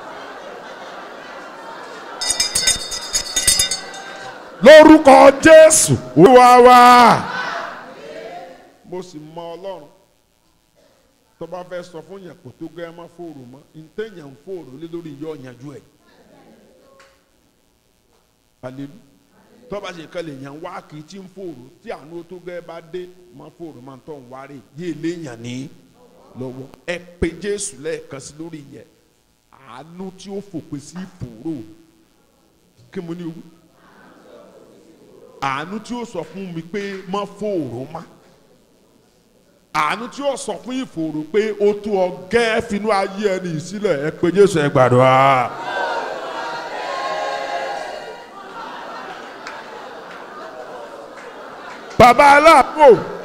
Lórúkọ Jésù. Olúwa wa. Mo sì mọ Ọlọ́run. Tó bá fẹ́ sọ fún yàn kò tó gẹ́ má fòrò mọ́. Ntẹ̀yàn ń fòrò lé lórí yọ ọ̀yànjú ẹ̀. Hallelujah tọ́ba ṣe kan lè yàn wá kì í tí ń fòrò tí àánú tó gẹ́ bá dé má fòrò má tọ̀ ń wáré yé léèyàn ní lọ́wọ́ ẹ pé jésù lẹ́ẹ̀kan sí lórí yẹn àánú tí ó fòpin sí fòrò kí mo ní o àánú tí ó sọ fún mi pé má fòrò má àánú tí ó sọ fún ìfòrò pé ó tó ọ gẹ́ finú ayé ẹni sílẹ̀ ẹ pé jésù ẹ gbàdúrà. bàbá aláàbò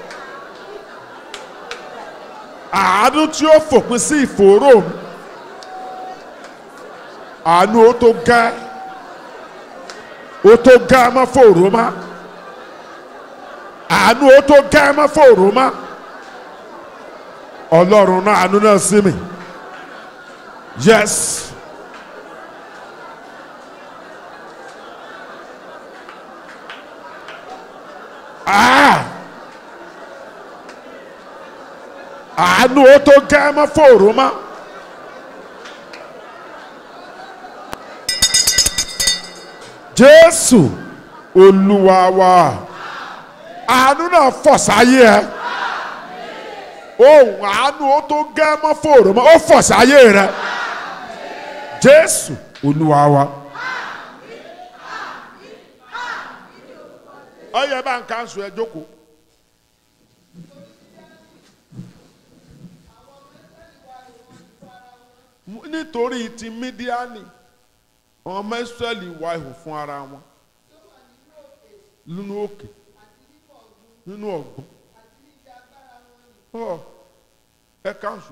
àánú tí ó fòpin sí ìfòòró mi àánú ó tó gá ó tó gá má fòòró má àánú ó tó gá má fòòró má ọlọ́run náà àánú náà sí mi yes. Ah! àánú ó tó gẹ́ mọ́ fòrò mọ́ jésù olúwa wa àánú náà fọ̀ sáyé ẹ ohun àánú ó tó gẹ́ mọ́ fòrò mọ́ ó fọ̀ sáyé rẹ jésù olúwa wa. ọyẹ bá ń kánṣu ẹ jókòó. nítorí ti mídíánì ọmọ ìsírẹ́lì wá ihò fún ara wọn nínú òkè nínú ọ̀gbun ọ ẹ kánṣu.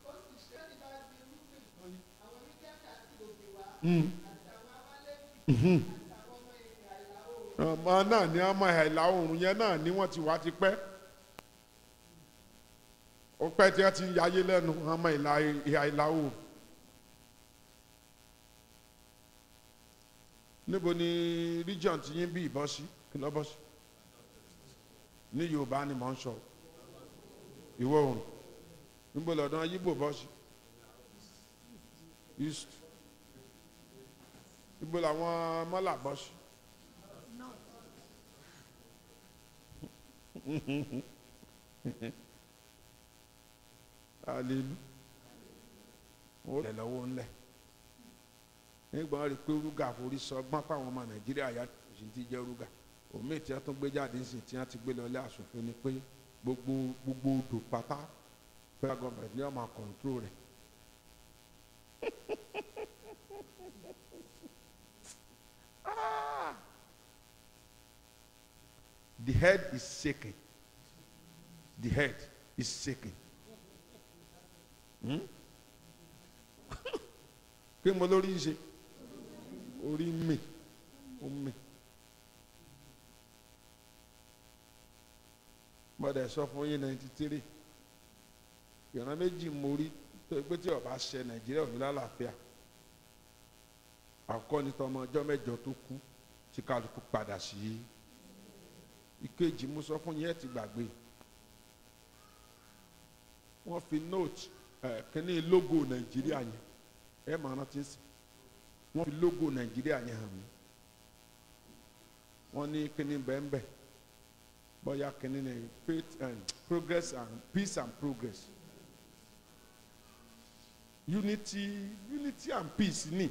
ọmọ náà ní ọmọ ìlà oòrùn yẹn náà ni wọ́n ti wá ti pẹ́ ó pẹ́ tí wọ́n ti ń yáyé lẹ́nu ọmọ ìlà ìlà oòrùn. níbo ni region ti yín bí ìbọn sí kí lọ́ bọ́ sí ní yorùbá ni mò ń sọ ìwọ̀ oòrùn níbo lọ́dọ̀ yíbò bọ́ sí east níbo làwọn mọ́là bọ́ sí. alelu ó lẹ̀ lọ́wọ́ ńlẹ̀ nígbà rí pé rúgà forí sọ gbọ́n fáwọn ọmọ nàìjíríà yá òsì ti jẹ́ rúgà òmí tí wọ́n tún gbé jáde sí tí wọ́n ti gbé lọlé àsòfin ni pé gbogbo gbogbo odò pátá federal government ní ọmọ kọ̀ǹtró rẹ̀. the head is shaking the head is shaking. Hmm? kí mo lórí ṣe orí mi ó mi gbọ́dọ̀ sọ fún yín ninety three ìran méjì mo rí tó pé tí ọba ṣe nàìjíríà ò ní lálàáfíà àkọ́ni tọmọ ọjọ́ mẹ́jọ tó kú tí kálukú padà sí ìkejì mo sọ fún yín ẹ ti gbàgbé wọ́n fi note ẹ̀ kíní logo nàìjíríà yẹn ẹ máa rántí sí wọ́n fi logo nàìjíríà yẹn hàn mí wọ́n ní kíní bẹ́ẹ̀nbẹ́ẹ̀ bóyá kíní ní faith and progress and peace and progress unity unity and peace ní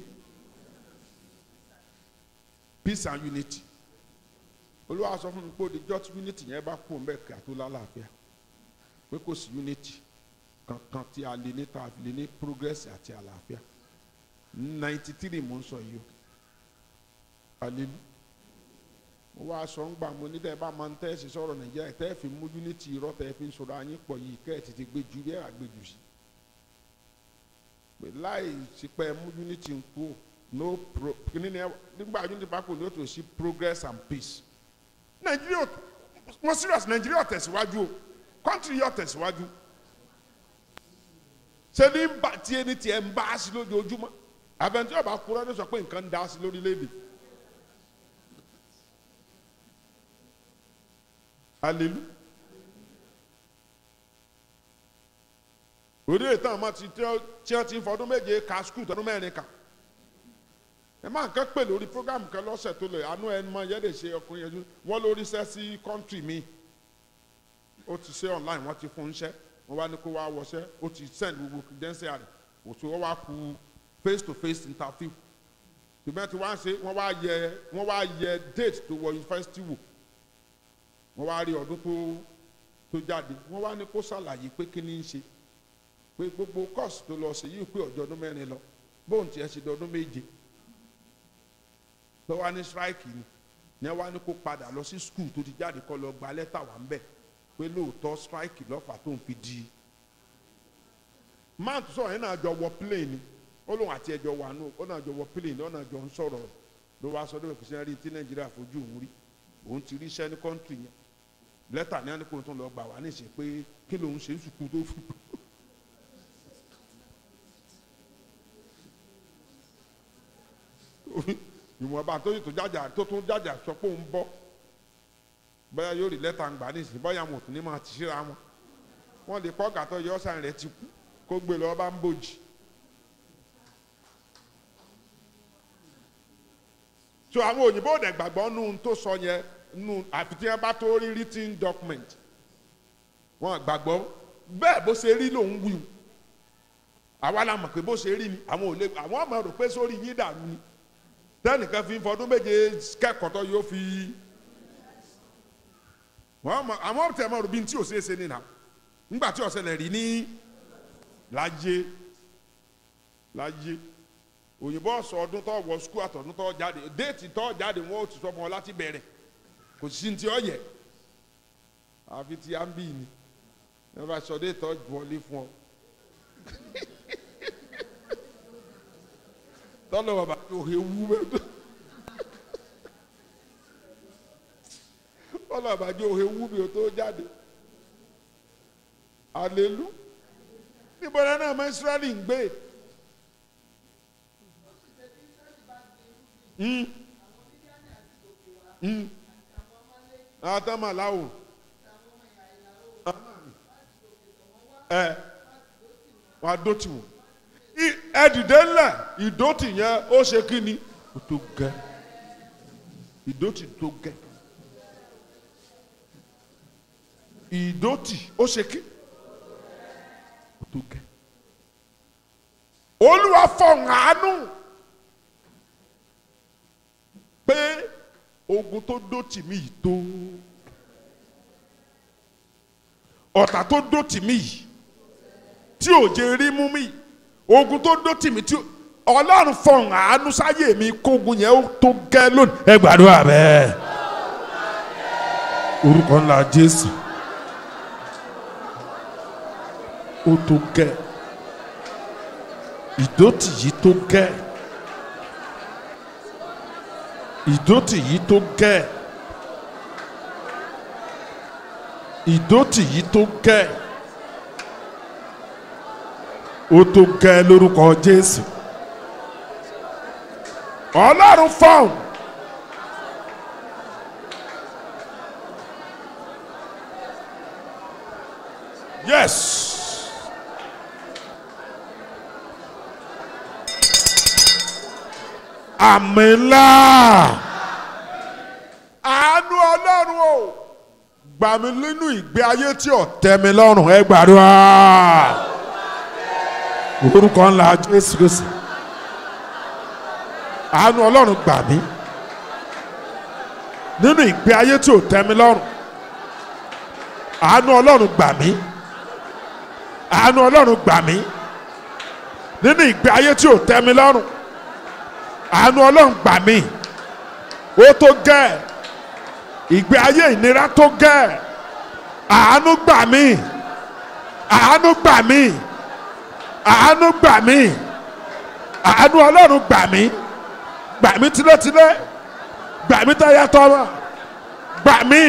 peace and unity olúwa sọ fún mi pé òdìjọ́ tí unity yẹn bá kú ọ̀nbẹ kí a tó lálàáfíà pé kò sí unity kankan tí a lè ní tá a lè ní progress àti àlàáfíà ninety three mo ń sọ yìí o alelu mo wá aṣọ ń gbà mo ní tẹ́ ẹ bá máa ń tẹ́ ẹ sì sọ̀rọ̀ nàìjíríà tẹ́ ẹ fi mú unity irọ́ tẹ́ ẹ fi ń sọ̀rọ̀ ayín pọ̀ yìí kẹ́ ẹ ti ti gbé ju bí ẹ rà gbé jù sí pé láì sí pé ẹ mú unity ń kú no pro nígbà unity bá kù ní o tó sí progress and peace nàìjíríà mo serious nàìjíríà tẹ̀síwájú o country yóò tẹ̀síwájú ṣé ní bá tí ẹni tiẹ̀ ń bá a sí lójoojúmọ́ àbẹ̀ntí ọba kúrọ́ ní sọ pé nǹkan ń dá sí lórílẹ̀‐èdè alelu òde ìtàn àmọ́ ti tí wọ́n ti ń fọdún méje ka skul tọdún mẹ́rin kà ẹ máa ń kẹ́ pè lórí program kan lọ́sẹ̀ tó lè àánú ẹni mọ yẹ́dẹ̀ ṣe ọkùnrin yẹn wọ́n lórí iṣẹ́ sí kọ́ńtì mi ó ti ṣe online wọ́n ti fún un iṣẹ́ wọ́n wá ní kó wá wọṣẹ́ ó ti send gbogbo credential rẹ̀ òtún wọ́n wá ku face to face interview ṣùgbọ́n tí wọ́n á ṣe wọ́n wá yẹ wọ́n wá yẹ date tó wọ yunifásitì wò wọ́n wá rí ọdún tó tó jáde wọ́n wá ní kó ṣàlàyé pé kí ni ń ṣe pé gbogbo course tó lọ sí yìí pé ọjọ́ ọdún mẹ́rin lọ bóun tiẹ̀ ṣe dọdún méje tó wá ní strike ni ní wá ní kó padà lọ sí school tó ti jáde kó lọ gba lẹ́tà wà ń bẹ̀ pé lóòótọ́ strike lọ́fà tó ń fi di máa tó sọ̀rọ̀ yẹn náà jọ wọ plane ni ó lóun àti ẹjọ́ wà nù ó náà jọ wọ plane ó náà jọ ń sọ̀rọ̀ ló wá sọ lóun kò sí rí tí nàìjíríà fojú òun rí òun ti rí iṣẹ́ ní kọ́ńtì yẹn lẹ́tà ní àníkò tó lọ gbà wá ní ìsìn pé kí lòun ṣe é sùkú tó fún ìwọ̀nba tó yìí tó jájà tó tún jájà sọ pé òun bọ́ bóyá yóò rí lẹ́tà ń gbà ní ìsìn bóyá wọn ò tún ní máa ti síra wọn wọn lè kọ́ gàtọ́ yọ ọ́sàn rẹ̀ ti kú kó gbé lọ bá ń bòjì. so àwọn òyìnbó ò dẹ̀ gbàgbọ́ nù tó sọ yẹn nù àfi tí wọ́n bá tó rí written document wọ́n gbàgbọ́ bẹ́ẹ̀ bó ṣe rí lòun wí o àwa la mọ̀ pé bó ṣe rí ni àwọn ò lè àwọn ọmọ rò pé sórí yín dàrú ni tẹ́nìkan fi ń fọdún méje kẹ́kọ̀ọ́ tó yóò fi wọ́n mọ̀ àwọn tẹ̀ mọ̀ rò bí n tí ò ṣeé ṣe nìyà nígbà tí ọ̀sẹ̀ lẹ̀ rí ní láyé láyé òyìnbó ọ̀sọ̀ ọdún tó wọ skul àtọ̀dún tó jáde déètì tó jáde wọn ò ti sọ fún ọ láti bẹ̀rẹ̀ kò sí ní ti ọ yẹ àfi ti à ń bì ní ẹ bá sọ déètì tó wọlé fún ọ. tọ́lọ̀ bàbá yóò he wú bẹ́ẹ̀ tó tọ́lọ̀ bàbá yóò he wú bẹ́ẹ̀ tó jáde alelu níbo náà náà mọ Ísírẹ́lì ń gbé. àtàmàláwò ẹ wàá dótì wò ẹdìdẹ ńlẹ ìdótì yẹn ó ṣe kí ni ó tó gẹ ìdótì tó gẹ ìdótì ó ṣe kí ó tó gẹ olúwa fọ̀hún àánú pé ogun tó dótì mí yìí tó ọ̀tá tó dótì mí yìí tí ò jẹ́ rí mú mi ogun tó dótì mí tí ọlọ́run fọ̀hún àánú sáyé mi kógun yẹn ó tó gẹ́ lónìí ẹ gbàdúrà bẹ́ẹ̀ orúkọ ńlá jésù ó tó gẹ́ ìdótì yìí tó gẹ́ ìdótì yìí tó gẹ́ ìdótì yìí tó gẹ́ ó tó gẹ́ lórúkọ Jésù Ọlọ́run fọ́ọ̀n yes àmì ńlá àánú Ọlọ́run o gbà mí nínú ìgbé ayé tí ò tẹ́ mi lọ́rùn ẹ gbàdúrà orúkọ ńlá Jésù Kristi àánú Ọlọ́run gbà mí nínú ìgbé ayé tí ò tẹ́ mi lọ́rùn àánú Ọlọ́run gbà mí àánú Ọlọ́run gbà mí nínú ìgbé ayé tí ò tẹ́ mi lọ́rùn àánú Ọlọ́run gbà mí ó tó gẹ́ ìgbé ayé ìnira tó gẹ́ àánú gbà mí àánú gbà mí àánú gbà mí àánú Ọlọ́run gbà mí gbà mí tilétilé gbà mí tayatọ́wọ́ gbà mí.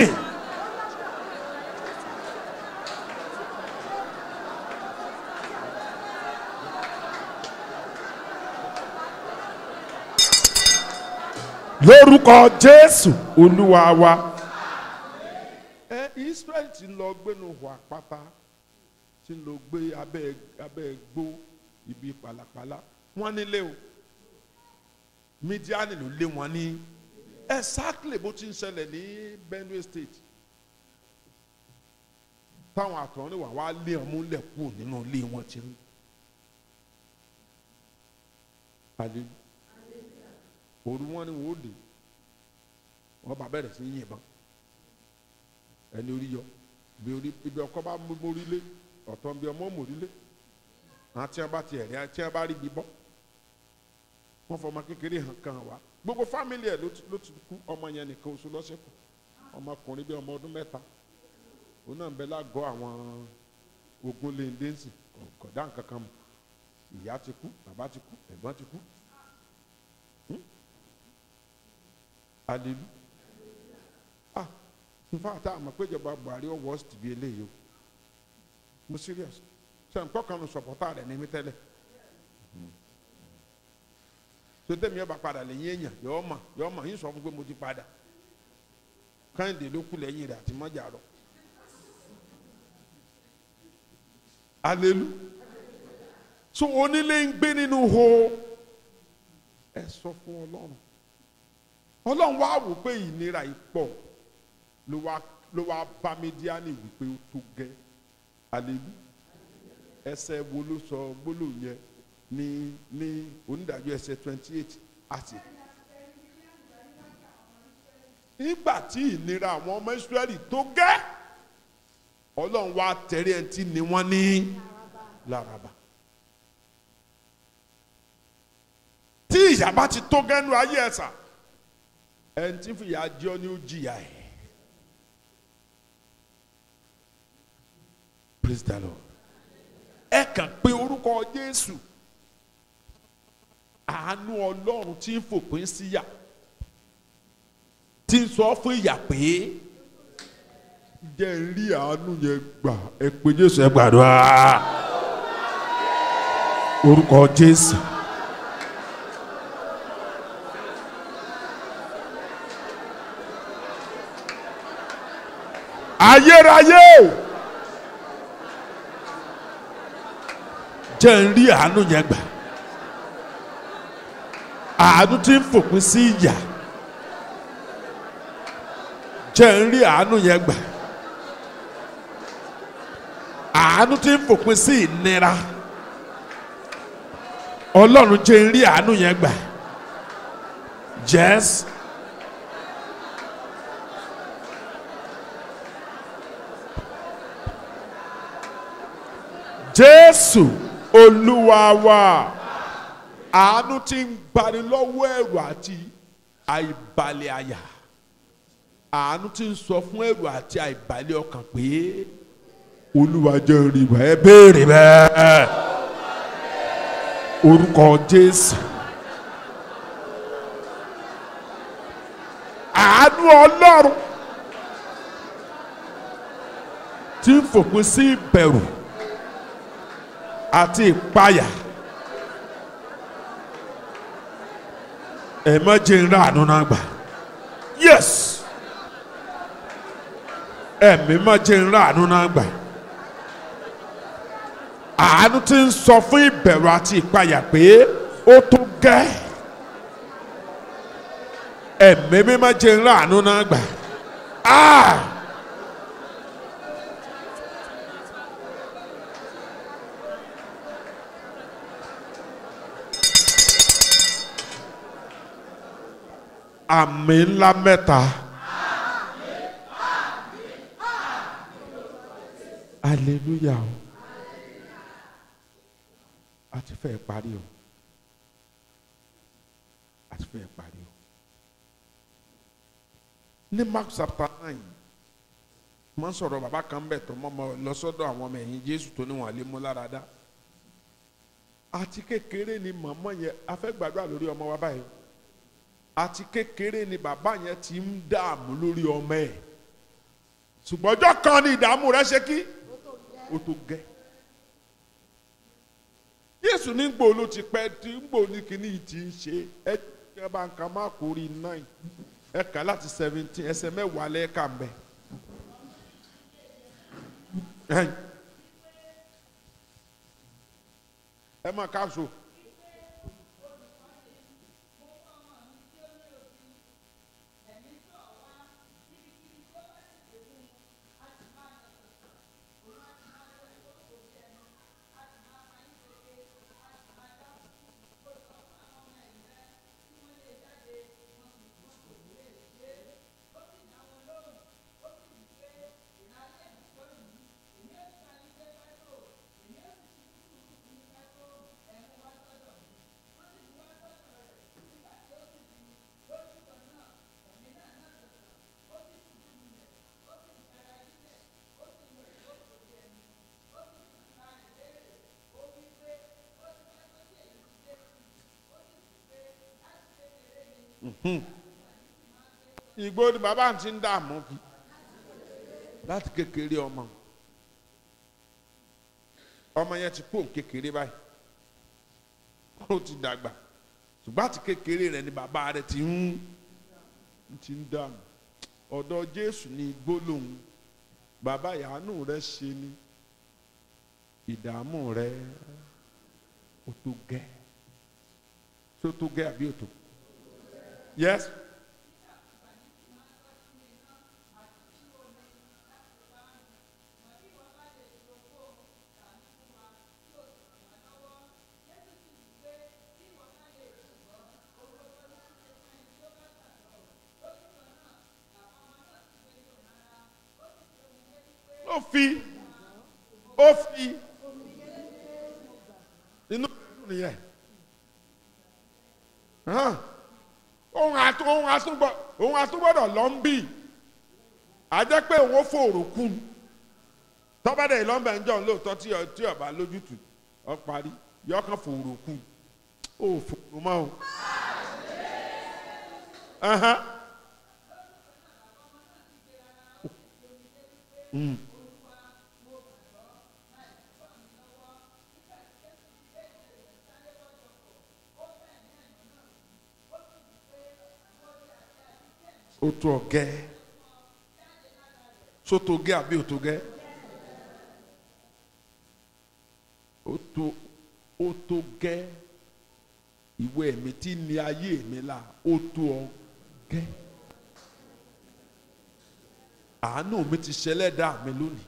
lórúkọ jésù olúwa wa. ẹ israẹli ti ń lọ gbénu hù àpáta ti ń lọ gbé abẹ́ abẹ́ gbó ibi pàlàpàlà wọ́n nílé o mídíánì ló lé wọn ní exactly bó ti ń ṣẹlẹ̀ ní benue state táwọn àtọ̀rìn wà wá lé ọmú lẹ̀ kúrò nínú ilé wọn ti rí. Hallelujah òru wọn ni wọn ò dé wọn bá bẹ̀rẹ̀ sí yìnbọn ẹni orí yọ ibi orí ibi ọkọ bá mórí lé ọ̀tọ̀ bí ọmọ mórí lé àwọn tí wọn bá tiẹ̀ rí tí wọn bá rí ibi bọ́ wọn fọmọ kékeré hàn kan wá gbogbo fámìlì ẹ̀ ló ti kú ọmọ yẹn nìkan oṣù lọ́sẹ̀kù ọmọkùnrin bí ọmọ ọdún mẹ́ta òun náà ń bẹ lágọ̀ọ́ àwọn ogun lèndéǹsì kọ̀dá nǹkan kan mọ̀ ìyá ti kú bàbá ti kú ẹ̀gbọ́n ti kú alelu ah nfa ta àmọ́ pé ìjọba Buhari ọ worst bí eléyìí o mo serious ṣe nǹkan kan sọpọ́tà rẹ̀ ní mi tẹ́lẹ̀ tó tẹ̀mí ọba padà lẹ́yìn èèyàn yọ̀ọ́ mà yọ̀ọ́ mà yín sọ fún pé mo ti padà káyìndé ló kú lẹ́yìn rẹ̀ àti mọ́jà rọ̀ alelu so onílé ń gbé nínú ho ẹ sọ fún Ọlọ́run ọlọ́run wá wò pé ìnira yìí pọ̀ ló wá ló wá bá mídíánì wípé ó tó gẹ́ àlejò ẹsẹ̀ wo ló sọ gbólóhùn yẹn ní ní onídàájọ́ ẹsẹ̀ twenty eight àti. nígbà tí ìnira àwọn ọmọ Ísírẹ́lì tó gẹ́ ọlọ́run wá tẹ̀rí ẹni tí ni wọ́n ní láraba. tí ìyà bá ti tó gẹ́nu ayé ẹ̀sà ẹni tí fìyà jẹ ọ́ ni ó jìyà ẹ̀. praise the lord ẹ kàn pé orúkọ jésù àánú ọlọ́run tí ń fòpin síyà tí ń sọ fún ìyà pé jẹ́ ń rí àánú yẹn gbà ẹ pé jésù ẹ gbàdúrà orúkọ jésù. ayérayé jẹ́ ń rí àánú yẹn gbà àánú tí ń fòpin sí ìyà jẹ́ ń rí àánú yẹn gbà àánú tí ń fòpin sí ìnira ọlọ́run jẹ́ ń rí àánú yẹn gbà yes. jésù olúwa wa àánú tí ń gbani lọ́wọ́ ẹ̀rù àti àìbalẹ̀ àyà àánú tí ń sọ fún ẹ̀rù àti àìbalẹ̀ ọkàn pé olúwa jẹ́ rí wa ẹ béèrè bẹ́ẹ̀ orúkọ jésù àánú ọlọ́run tí ń fòpin sí ìbẹ̀rù àti ìpayà ẹ má jẹ́ ń rà àánú náà gbà yes ẹ̀mí má jẹ́ ń rà àánú náà gbà àánú tí ń sọ fún ìbẹ̀rù àti ìpayà pé ó tó gẹ́ ẹ̀mí mi má jẹ́ ń rà àánú náà gbà ah. àmì ńlá mẹ́ta. hallelujah o a ti fẹ́ parí o a ti fẹ́ parí o ní Mark chapter nine mo ń sọ̀rọ̀ bàbá kan bẹ̀ tó mọ́ lọ sọ́dọ̀ àwọn ọmọ ẹ̀yìn Jésù tó níwọ̀n lé mú lára dá àti kékeré ni màmá yẹn a fẹ́ gbàdúrà lórí ọmọ wa báyìí àti kékeré ni bàbá yẹn ti ń dààmú lórí ọmọ ẹ̀ ṣùgbọ́n ọjọ́ kan ni ìdààmú rẹ̀ ṣe kí ó tó gẹ́ Jésù ní gbòó ló ti pẹ́ tí gbòó ní kíní ti ń ṣe ẹ ẹ bá ń ka má kó rí nine ẹ kà láti seventeen ẹsẹ̀ mẹ́wàá lẹ́ẹ̀ka ń bẹ̀ ẹ má ká so. ìgbó ni bàbá ti ń dààmú kí láti kékeré ọmọ ọmọ yẹn ti pò kékeré báyìí ó ti dàgbà ṣùgbọ́n àti kékeré rẹ̀ ni bàbá rẹ̀ ti ń ti ń dààmú ọ̀dọ̀ Jésù ni gbólóhùn bàbá ìyàánú rẹ̀ ṣe ni ìdààmú rẹ̀ ó tó gẹ́ tó tó gẹ́ àbí ó tó yes ó fi ó fi inú nìyẹn hàn ohun àtú ohun àtúgbọ ohun àtúgbọdọ lọ ń bì àjẹ́ pé òun ó fòrò kú tọ́bàdà ìlọ́mbà ń jọ lóòótọ́ tí ọ- tí ọba lójútùú ọ parí yọkàn fòrò kú ó fòrò mọ́ o. Ahán. Mm. ó tó ọgẹ sótó gẹ àbí ó tó gẹ ó tó ó tó gẹ ìwé ẹ̀mí tí ní ayé mi la ó tó ọgẹ àánú mi ti ṣẹlẹ̀ dá mi lónìí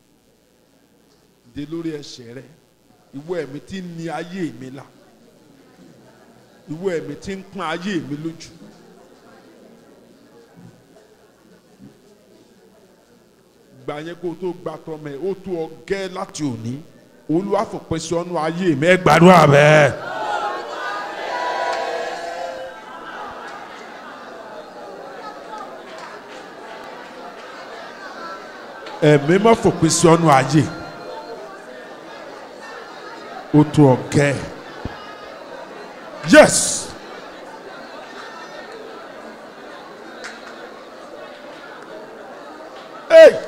dé lórí ẹsẹ̀ rẹ ìwé ẹ̀mí tí ní ayé mi la ìwé ẹ̀mí tí ń pọ́n ayé mi lójú. gbà yẹn kó o tó gba tọmọ ẹ ó tó ọ gẹ́ láti òní olúwa fòpin sí ọnù ayé mi ẹ gbàdúrà bẹ́ẹ̀. ẹ̀mí má fòpin sí ọnù ayé ó tó ọ gẹ́ yes. Hey!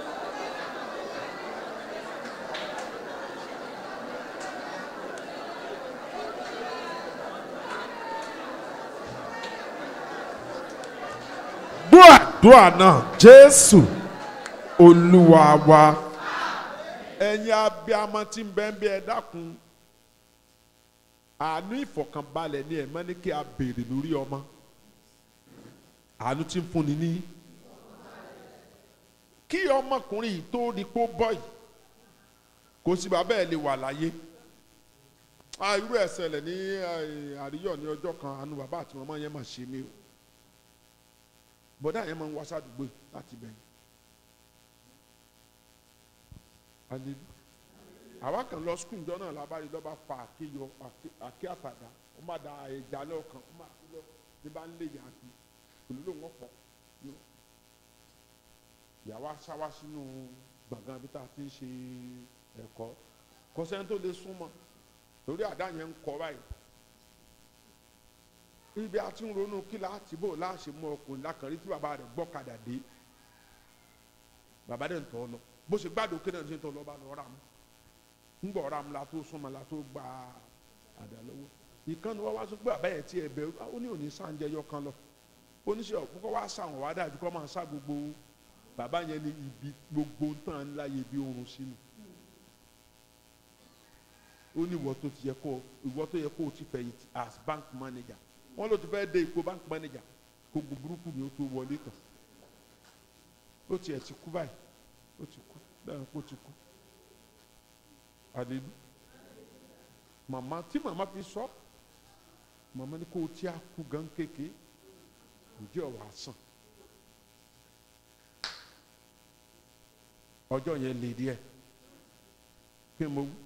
gbọ́ àdúrà náà jésù olúwa wa ẹ̀yin abiyamọ tí ń bẹ́ẹ̀ bí ẹ dákun àánú ìfọ̀kànbalẹ̀ ni ẹ̀ mọ́ ní kí a béèrè lórí ọmọ àánú tí ń fúnni ní kí ọmọkùnrin yìí tó di kó bọ́ yìí kò sí bàbá ẹ̀ lè wà láyé ah irú ẹ̀ ṣẹlẹ̀ ní eh, àríyọ̀ ní ọjọ́ kan àánú bàbá àti màmá yẹn mà ṣe mí o bọ́dá yẹn máa ń wá sádùúgbò yìí láti bẹ̀yìn. Hallelujah. àwa kan lọ skul jọ náà lábárí lọ́ba fa àké yọ àké- àké àtàdá ó má da ẹja lọ́ọ̀kan ó má kú lọ ní bá ń lé yàá kí olùlò wọn pọ̀ yọ. ìyàwó aṣáwá sínú gbọ̀ngàn bí tá a ti ń ṣe ẹ̀kọ́ kọ́sẹ́ni tó lè súnmọ́ torí àdá yẹn ń kọ́ báyìí ibi àti ń ronú kí láti bò láṣẹ mú ọkùnrin lákàrí tí bàbá rẹ̀ gbọ́kadà dé bàbá rẹ̀ ń tọ́ lọ bó ṣe gbádùn kí náà ṣe ń tọ́ lọ bá lọ rà mú ń gbọ́ rà mú la tó súnmọ́ la tó gba àdá lọ́wọ́ ìkànnì wa wá sọ pé bàbá yẹn ti ẹ̀ bẹ̀rù ó ní òní sáǹjẹ yọ kan lọ oníṣẹ́ ọ̀pọ̀ wá sàwọn wá dàbí kọ́ máa sá gbogbo bàbá yẹn ní ibi gbogbo tán ńlá yẹ bí oorun sínú ó ní ìwọ tó ti yẹ kó ìwọ tó yẹ kó o ti fẹ̀yìntì as bank manager wọn ló ti fẹ́ dé ipò bank manager kó gbogbo burúkú ni ó tó wọlé tán ó tiẹ̀ ti kú báyìí ó ti kú bẹ́ẹ̀ kó ti kú àdéhùn màmá tí màmá fi sọ màmá ní kó o tí a kú gan kéke ǹjẹ́ ọ̀ wá sàn ọjọ́ yẹn lè díẹ̀ pé mo wú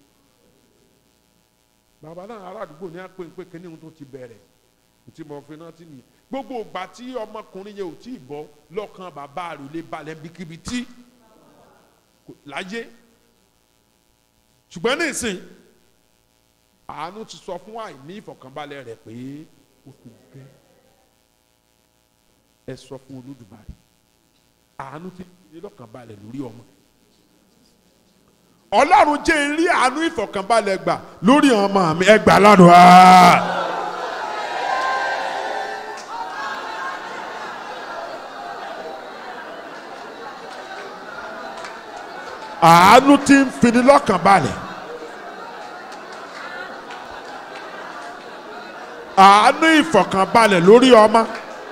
bàbá náà ará àdúgbò ní àpè pé kíní ohun tó ti bẹ̀rẹ̀ tí mo fi náà ti nìyí gbogbo ìgbà tí ọmọkùnrin yẹn ò tí ì bọ́ lọ́kàn bàbá rẹ̀ ò lè balẹ̀ bíkíbi tí kò- láyé ṣùgbọ́n nísìn àánú ti sọ fún àìní ìfọ̀kànbalẹ̀ rẹ̀ pé ó ti gbẹ ẹ sọ fún olódùmarè àánú ti ní lọ́kànbalẹ̀ lórí ọmọ ọlọ́run jẹ́ ń rí àánú ìfọ̀kànbalẹ̀ gbà lórí ọmọ mi ẹ gbà lọ́dún á. àánú tí ń fini lọ́kànbalẹ̀ àánú ìfọ̀kànbalẹ̀ lórí ọmọ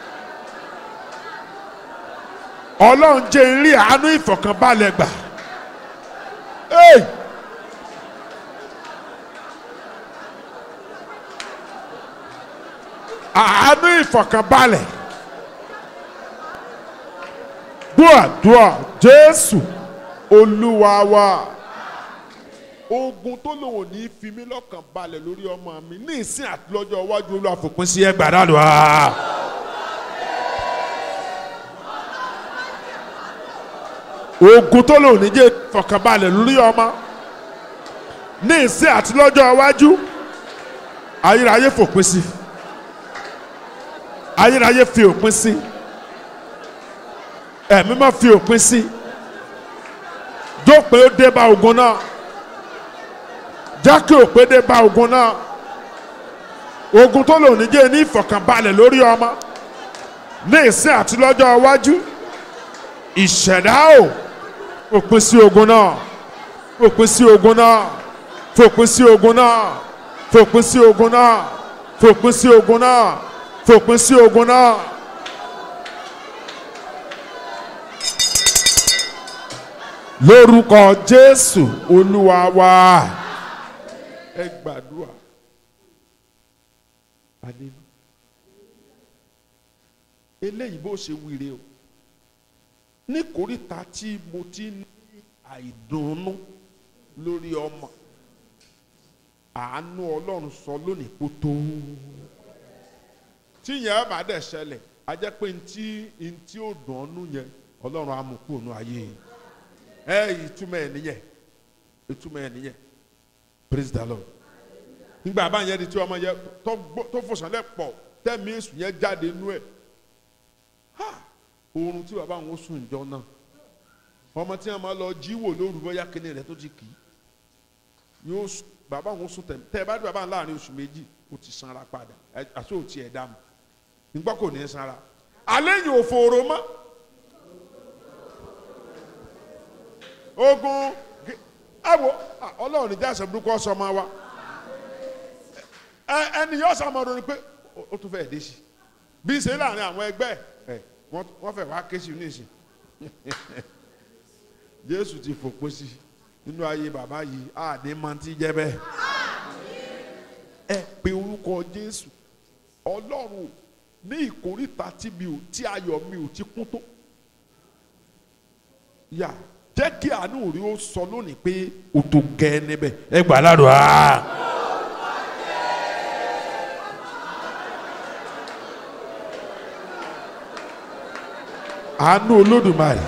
ọlọ́run jẹ́ ń rí àánú ìfọ̀kànbalẹ̀ gbà. Hey! àánú ìfọ̀kànbalẹ̀ gbọ́ àdúrà jésù olúwa wa ogun tó lòun ò ní fi mí lọ́kàn balẹ̀ lórí ọmọ mi ní ìsìn àti lọ́jọ́ iwájú olúwa fòpin sí ẹgbàá dàdúrà. ogun tó lòun ò ní jẹ́ fọkànbalẹ̀ lórí ọmọ ní ìsìn àti lọ́jọ́ iwájú ayérayé fòpin sí ayérayé fi òpin sí ẹ̀mí má fi òpin sí jókòó dé bá ogun náà jákè òpè dé bá ogun náà ogun tó lò ní jẹ́ ní ìfọ̀kànbalẹ̀ lórí ọmọ ní ìsìn àti lọ́jọ́ iwájú ìṣẹ̀dá o òpin sí ogun náà òpin sí ogun náà fòpin sí ogun náà fòpin sí ogun náà fòpin sí ogun náà fòpin sí ogun náà. lórúkọ jésù olúwa wa ẹ gbàdúrà àdínú eléyìí bó ṣe wíire o ní kòríta tí mo ti ní àìdùnnú lórí ọmọ àánú ọlọ́run sọ lónìí kó tó tí yẹn bá dẹ̀ ṣẹlẹ̀ a jẹ́ pé ntí ntí ò dùn ọ́nú yẹn ọlọ́run á mú kúrò nù ayé yìí ẹ ìtumọ̀ ẹ̀ nìyẹn ìtumọ̀ ẹ̀ nìyẹn praise the lord nígbà bá yẹn di tí ọmọ yẹn tó gbó- tó fòsànlẹ̀ pọ̀ tẹ́mi èsù yẹn jáde nú ẹ̀ ha oorun tí bàbá àwọn sùn jọ náà ọmọ tí wọn máa lọ jí wò lóru bóyá kíní rẹ tó ti kì í yóò sùn bàbá àwọn sùn tẹ̀ tẹ́ ẹ bá dé bàbá àwọn láàrin oṣù méjì ó ti sanra padà ẹ àti òtí ẹ̀ dá mu nígbà kò ní í sanra alẹ́ yìí ò fòrò mọ́. ogun ge- ẹ wo ah, ọlọ́run ní jáde burúkú ọ̀sán máa wá ẹ ẹni yóò sàmọ́ ronú pé ó- ó tún fẹ́ dé sí bí ṣe láàrin àwọn ẹgbẹ́ ẹ wọ́n wọ́n fẹ́ wá ké sí nísìn jésù ti fòpin sí nínú ayé bàbá yìí àní máa ti jẹ́ bẹ́ẹ̀ ẹ pe orúkọ jésù ọlọ́run ní ìkórìtà tí mi ò tí ayọ̀ mi ò ti kún tó yà jẹ́ kí àánú rí ó sọ lónìí pé o tó gẹ́ níbẹ̀ ẹ gbà ládùn á. àánú olódùmarè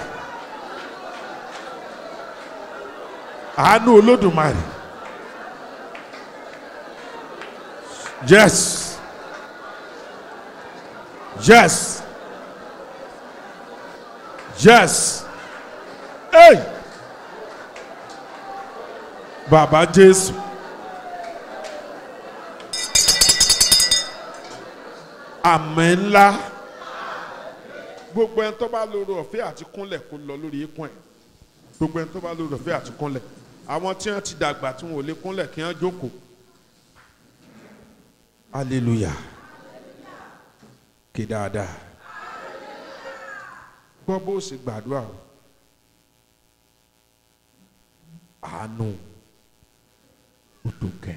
àánú olódùmarè yes yes yes. Hey! Bàbá Jésù. Àmín ńlá. Gbogbo ẹni tó bá lórí ọ̀fẹ́ àti kúnlẹ̀ kó lọ lórí ikùn ẹ̀. Gbogbo ẹni tó bá lórí ọ̀fẹ́ àti kúnlẹ̀. Àwọn tí wọ́n ti dàgbà tí wọ́n ò lè kúnlẹ̀ kí wọ́n jókòó. Hallelujah. Kì dáadáa. Gbọ́ bó ṣe gbàdúrà o. àánú ó tó kẹ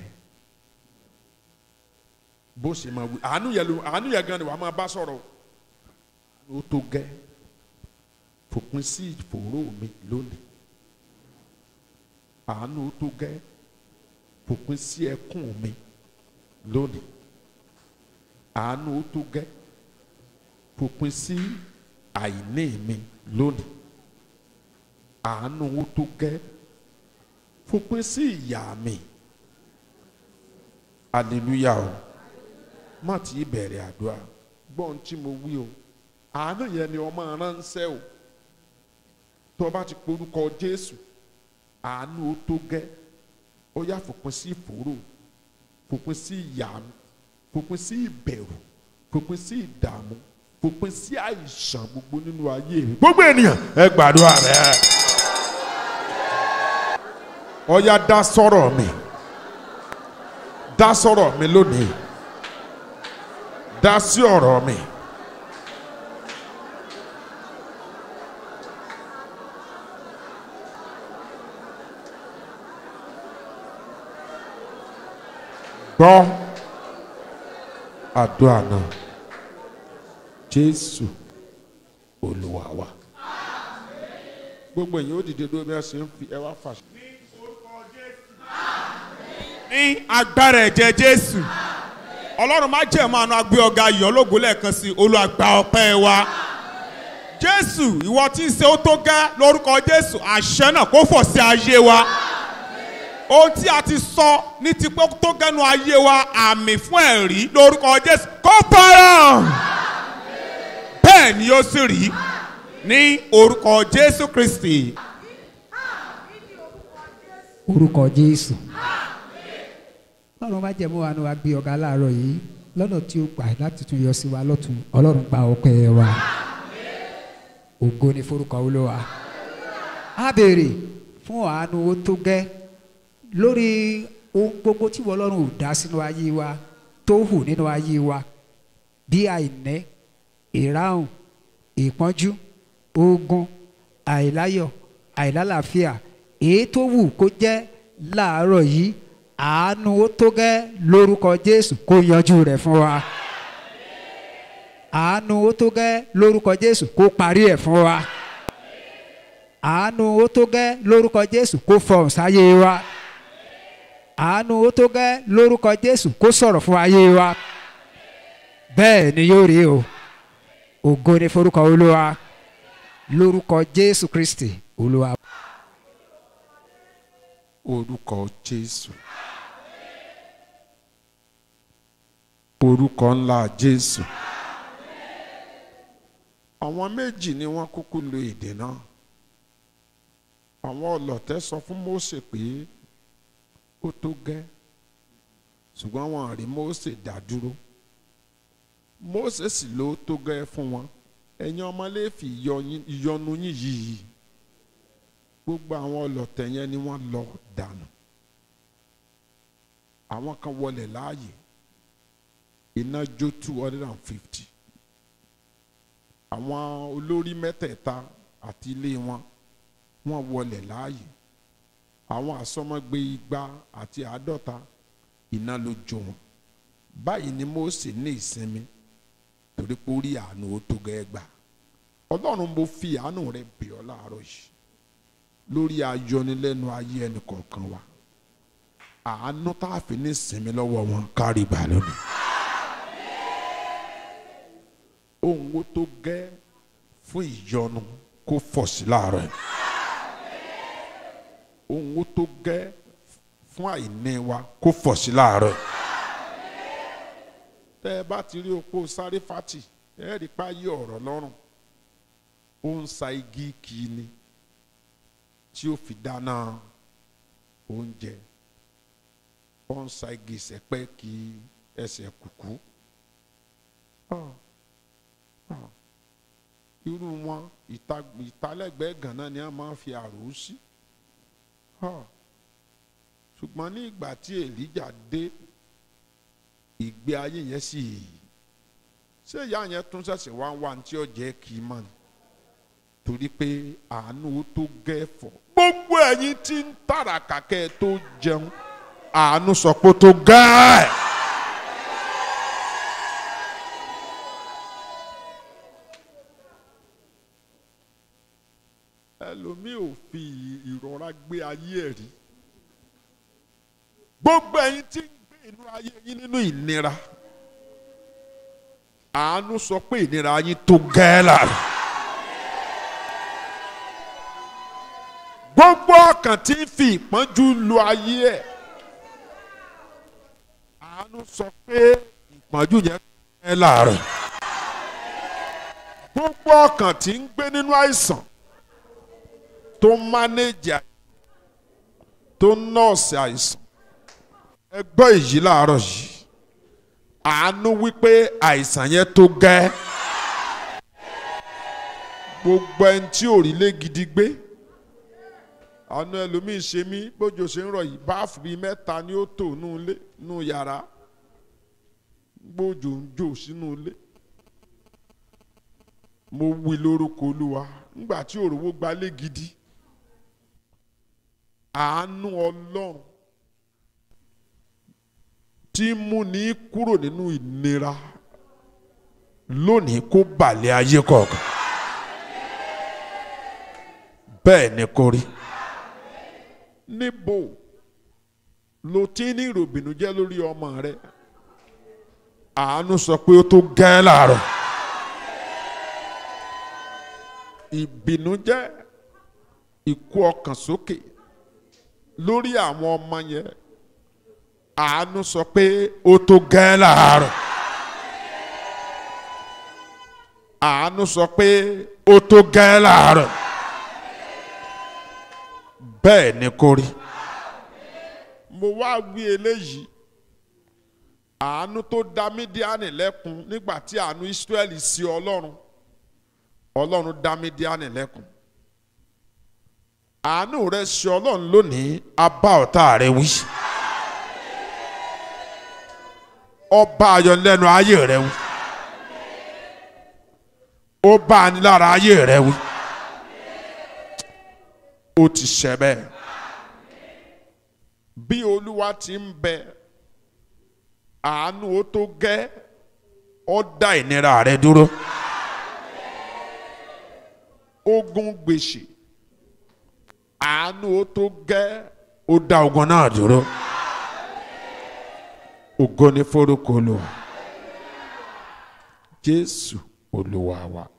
bó ṣe máa wí àánú yẹ ló àánú yẹ gan ni wàá máa bá sọ̀rọ̀ ó tó gẹ fòpin sí ìfòró mi lónìí àánú ó tó gẹ fòpin sí ẹkún mi lónìí àánú ó tó gẹ fòpin sí àìní mi lónìí àánú ó tó gẹ fòpin sí ìyá mi aleluya o má ti bẹ̀rẹ̀ àdúrà gbọ́n tí mo wí o àánú yẹn ni ọmọ ránṣẹ́ o tó o bá ti porúkọ jésù àánú ó tó gẹ́ ó yá fòpin sí ìfòró fòpin sí ìyá mi fòpin sí ìbẹ̀rù fòpin sí ìdààmú fòpin sí àìsàn gbogbo nínú ayé mi gbogbo ènìyàn ẹ gbàdúrà rẹ ọ̀yá dá sọ̀rọ̀ mi dá sọ̀rọ̀ mi lónìí dá sí ọ̀rọ̀ mi. gbọ́ àdúrà náà jésù olúwa wa gbogbo èyàn ó dìde dúró bí wọ́n ṣe ń fi ẹ wá fàṣẹ. ní agbára ẹ̀jẹ̀ jésù ọlọ́run má jẹ́ mọ́ àánú agbé ọ̀gá yọ̀ lógo lẹ́ẹ̀kan sí olùgbà ọpẹ́ wa jésù ìwọ tí ń ṣe ó tó gẹ́ lórúkọ jésù àṣẹ náà kó fọ̀ sí ayé wa ohun tí a ti sọ ní ti pé tó gẹ́nu ayé wa àmì fún ẹ̀rí lórúkọ jésù kó fara bẹ́ẹ̀ ni ó sì rí ní orúkọ jésù kristi. orúkọ jésù ọlọ́run bá jẹ́ mọ́ wa ní wa gbé ọ̀gá láàárọ̀ yìí lọ́nà tí ó gbà láti tún yọ sí wa lọ́tún ọlọ́run gba ọpẹ́ wa ògo ni forúkọ olúwa a béèrè fún àánú ó tó gẹ́ lórí ohun gbogbo tí wọ́n ọlọ́run ò dá sínú ayé wa tó hù nínú ayé wa bí àìní ìráhùn ìpọ́njú ogun àìláyọ̀ àìlálàáfíà èyí tó wù kó jẹ́ láàárọ̀ yìí àánú ó tó gẹ́ lórúkọ jésù kó yanjú rẹ̀ fún wa àánú ó tó gẹ́ lórúkọ jésù kó parí ẹ̀ fún wa àánú ó tó gẹ́ lórúkọ jésù kó fọhùn sáyé wa àánú ó tó gẹ́ lórúkọ jésù kó sọ̀rọ̀ fún ayé wa bẹ́ẹ̀ ni yóò rí o ògo ni forúkọ olúwa lórúkọ jésù kristi olúwa. orúkọ jésù orúkọ ńlá jésù àwọn méjì ni wọ́n kúkú lo èdè náà àwọn ọlọ̀tẹ̀ sọ fún Mósè pé ó tó gẹ́ ṣùgbọ́n wọn rí Mósè dá dúró Mósè sì ló tó gẹ́ fún wọn ẹ̀yin ọmọléèfì ìyọnu yín yìí gbogbo àwọn ọlọ̀tẹ̀ yẹn ni wọ́n lọ dànù àwọn kan wọlé láàyè iná jó two hundred and fifty àwọn olórí mẹ́tẹ̀ẹ̀ta àti ilé wọn wọ́n wọlé láàyè àwọn àsọmọgbé igba àti àádọ́ta iná ló jó wọn báyìí ni Mósè ní ìsinmi torí pé ó rí àánú ó tó gẹ́ gbà ọlọ́run mo fi àánú rẹ bẹ̀ ọ́ láàárọ̀ yìí lórí ayọnilẹ́nu ayé ẹnì kọ̀ọ̀kan wa àánú tá a fi ní sinmi lọ́wọ́ wọn kárí gbà lónìí. ohun wo tó gẹ́ fún ìyọnu kó fọ̀ sí láàárọ̀ yìí. ohun wo tó gẹ́ fún àìní wa kó fọ̀ sí láàárọ̀ yìí. tẹ́ ẹ bá ti rí opó sáré fati ẹ rí pa yí ọ̀rọ̀ lọ́rùn ó ń sa igi kì í ni tí ó fi dáná oúnjẹ ó ń sa igi ìsẹ̀pẹ́ kí ẹsẹ̀ kùkú irú wọn ìtalẹ́gbẹ̀ẹ́ gànà ni a máa ń fi àrò sí ṣùgbọ́n ní ìgbà tí èlíjà dé ìgbé ayé yẹn sì ṣé ìyá yẹn tún ṣẹ̀ṣẹ̀ wá ń wá ní tí ó jẹ́ kí n mọ̀ ní torí pé àánú tó gẹ́fọ̀ gbogbo ẹ̀yin tí ń tàràkà kẹ́ ẹ tó jẹun àánú sọ pé ó tó gẹ́ ẹ̀. ẹlòmíì ò fi ìrora gbé ayé ẹ̀ rí gbogbo ẹ̀yin tí ń gbé inú ayé yín nínú ìnira àánú sọ pé ìnira yín tó gẹ́ lára. gbogbo ọkàn tí ń fi ìpọ́njú lu ayé ẹ̀ àánú sọ pé ìpọ́njú yẹn ẹ láàárọ̀ gbogbo ọkàn tí ń gbé nínú àìsàn tó ń mánéjì àìsàn tó ń nọ́ọ̀sì àìsàn ẹ gbọ́ èyí láàárọ̀ yìí àánú wípé àìsàn yẹn tó gẹ́ gbogbo ẹni tí ò rí lé gidi gbé àánú ẹlòmíín ṣe mí bójú ṣe ń rọ yìí báàfù bíi mẹ́ta ni ó tò nù ilé nù yàrá gbójú ń jò sínú ilé mo wí lórúkọ olúwa nígbà tí òrówó gbalé gidi àánú ọlọ́run tí mú ní kúrò nínú ìnira lónìí kó balẹ̀ ayé kọ̀ọ̀kan bẹ́ẹ̀ ni kò rí. níbo lo ti ní ìròbìnújẹ́ lórí ọmọ rẹ àánú sọ pé ó tó gẹ́ láàárọ̀ ìbìnújẹ́ ìkú ọkàn sókè lórí àwọn ọmọ yẹn àánú sọ pé ó tó gẹ́ láàárọ̀ àánú sọ pé ó tó gẹ́ láàárọ̀ bẹ́ẹ̀ ni kò rí mo wá wí eléyìí àánú tó dá mídíánì lẹ́kun nígbà tí àánú Ísírẹ́lì sí ọlọ́run ọlọ́run dá mídíánì lẹ́kun àánú rẹ sí ọlọ́run lónìí abá ọ̀tá rẹ wí ọba ayọ̀lẹ́nu ayé rẹ wí ó bá a ní lára ayé rẹ wí ó ti ṣẹ bẹ́ẹ̀ bí olúwa ti ń bẹ àánú ó tó gẹ́ ó dá ìnira rẹ dúró ogun gbèsè àánú ó tó gẹ́ ó dá ogun náà dúró ògo ni forúkọ Olúwa Jésù Olúwa wa.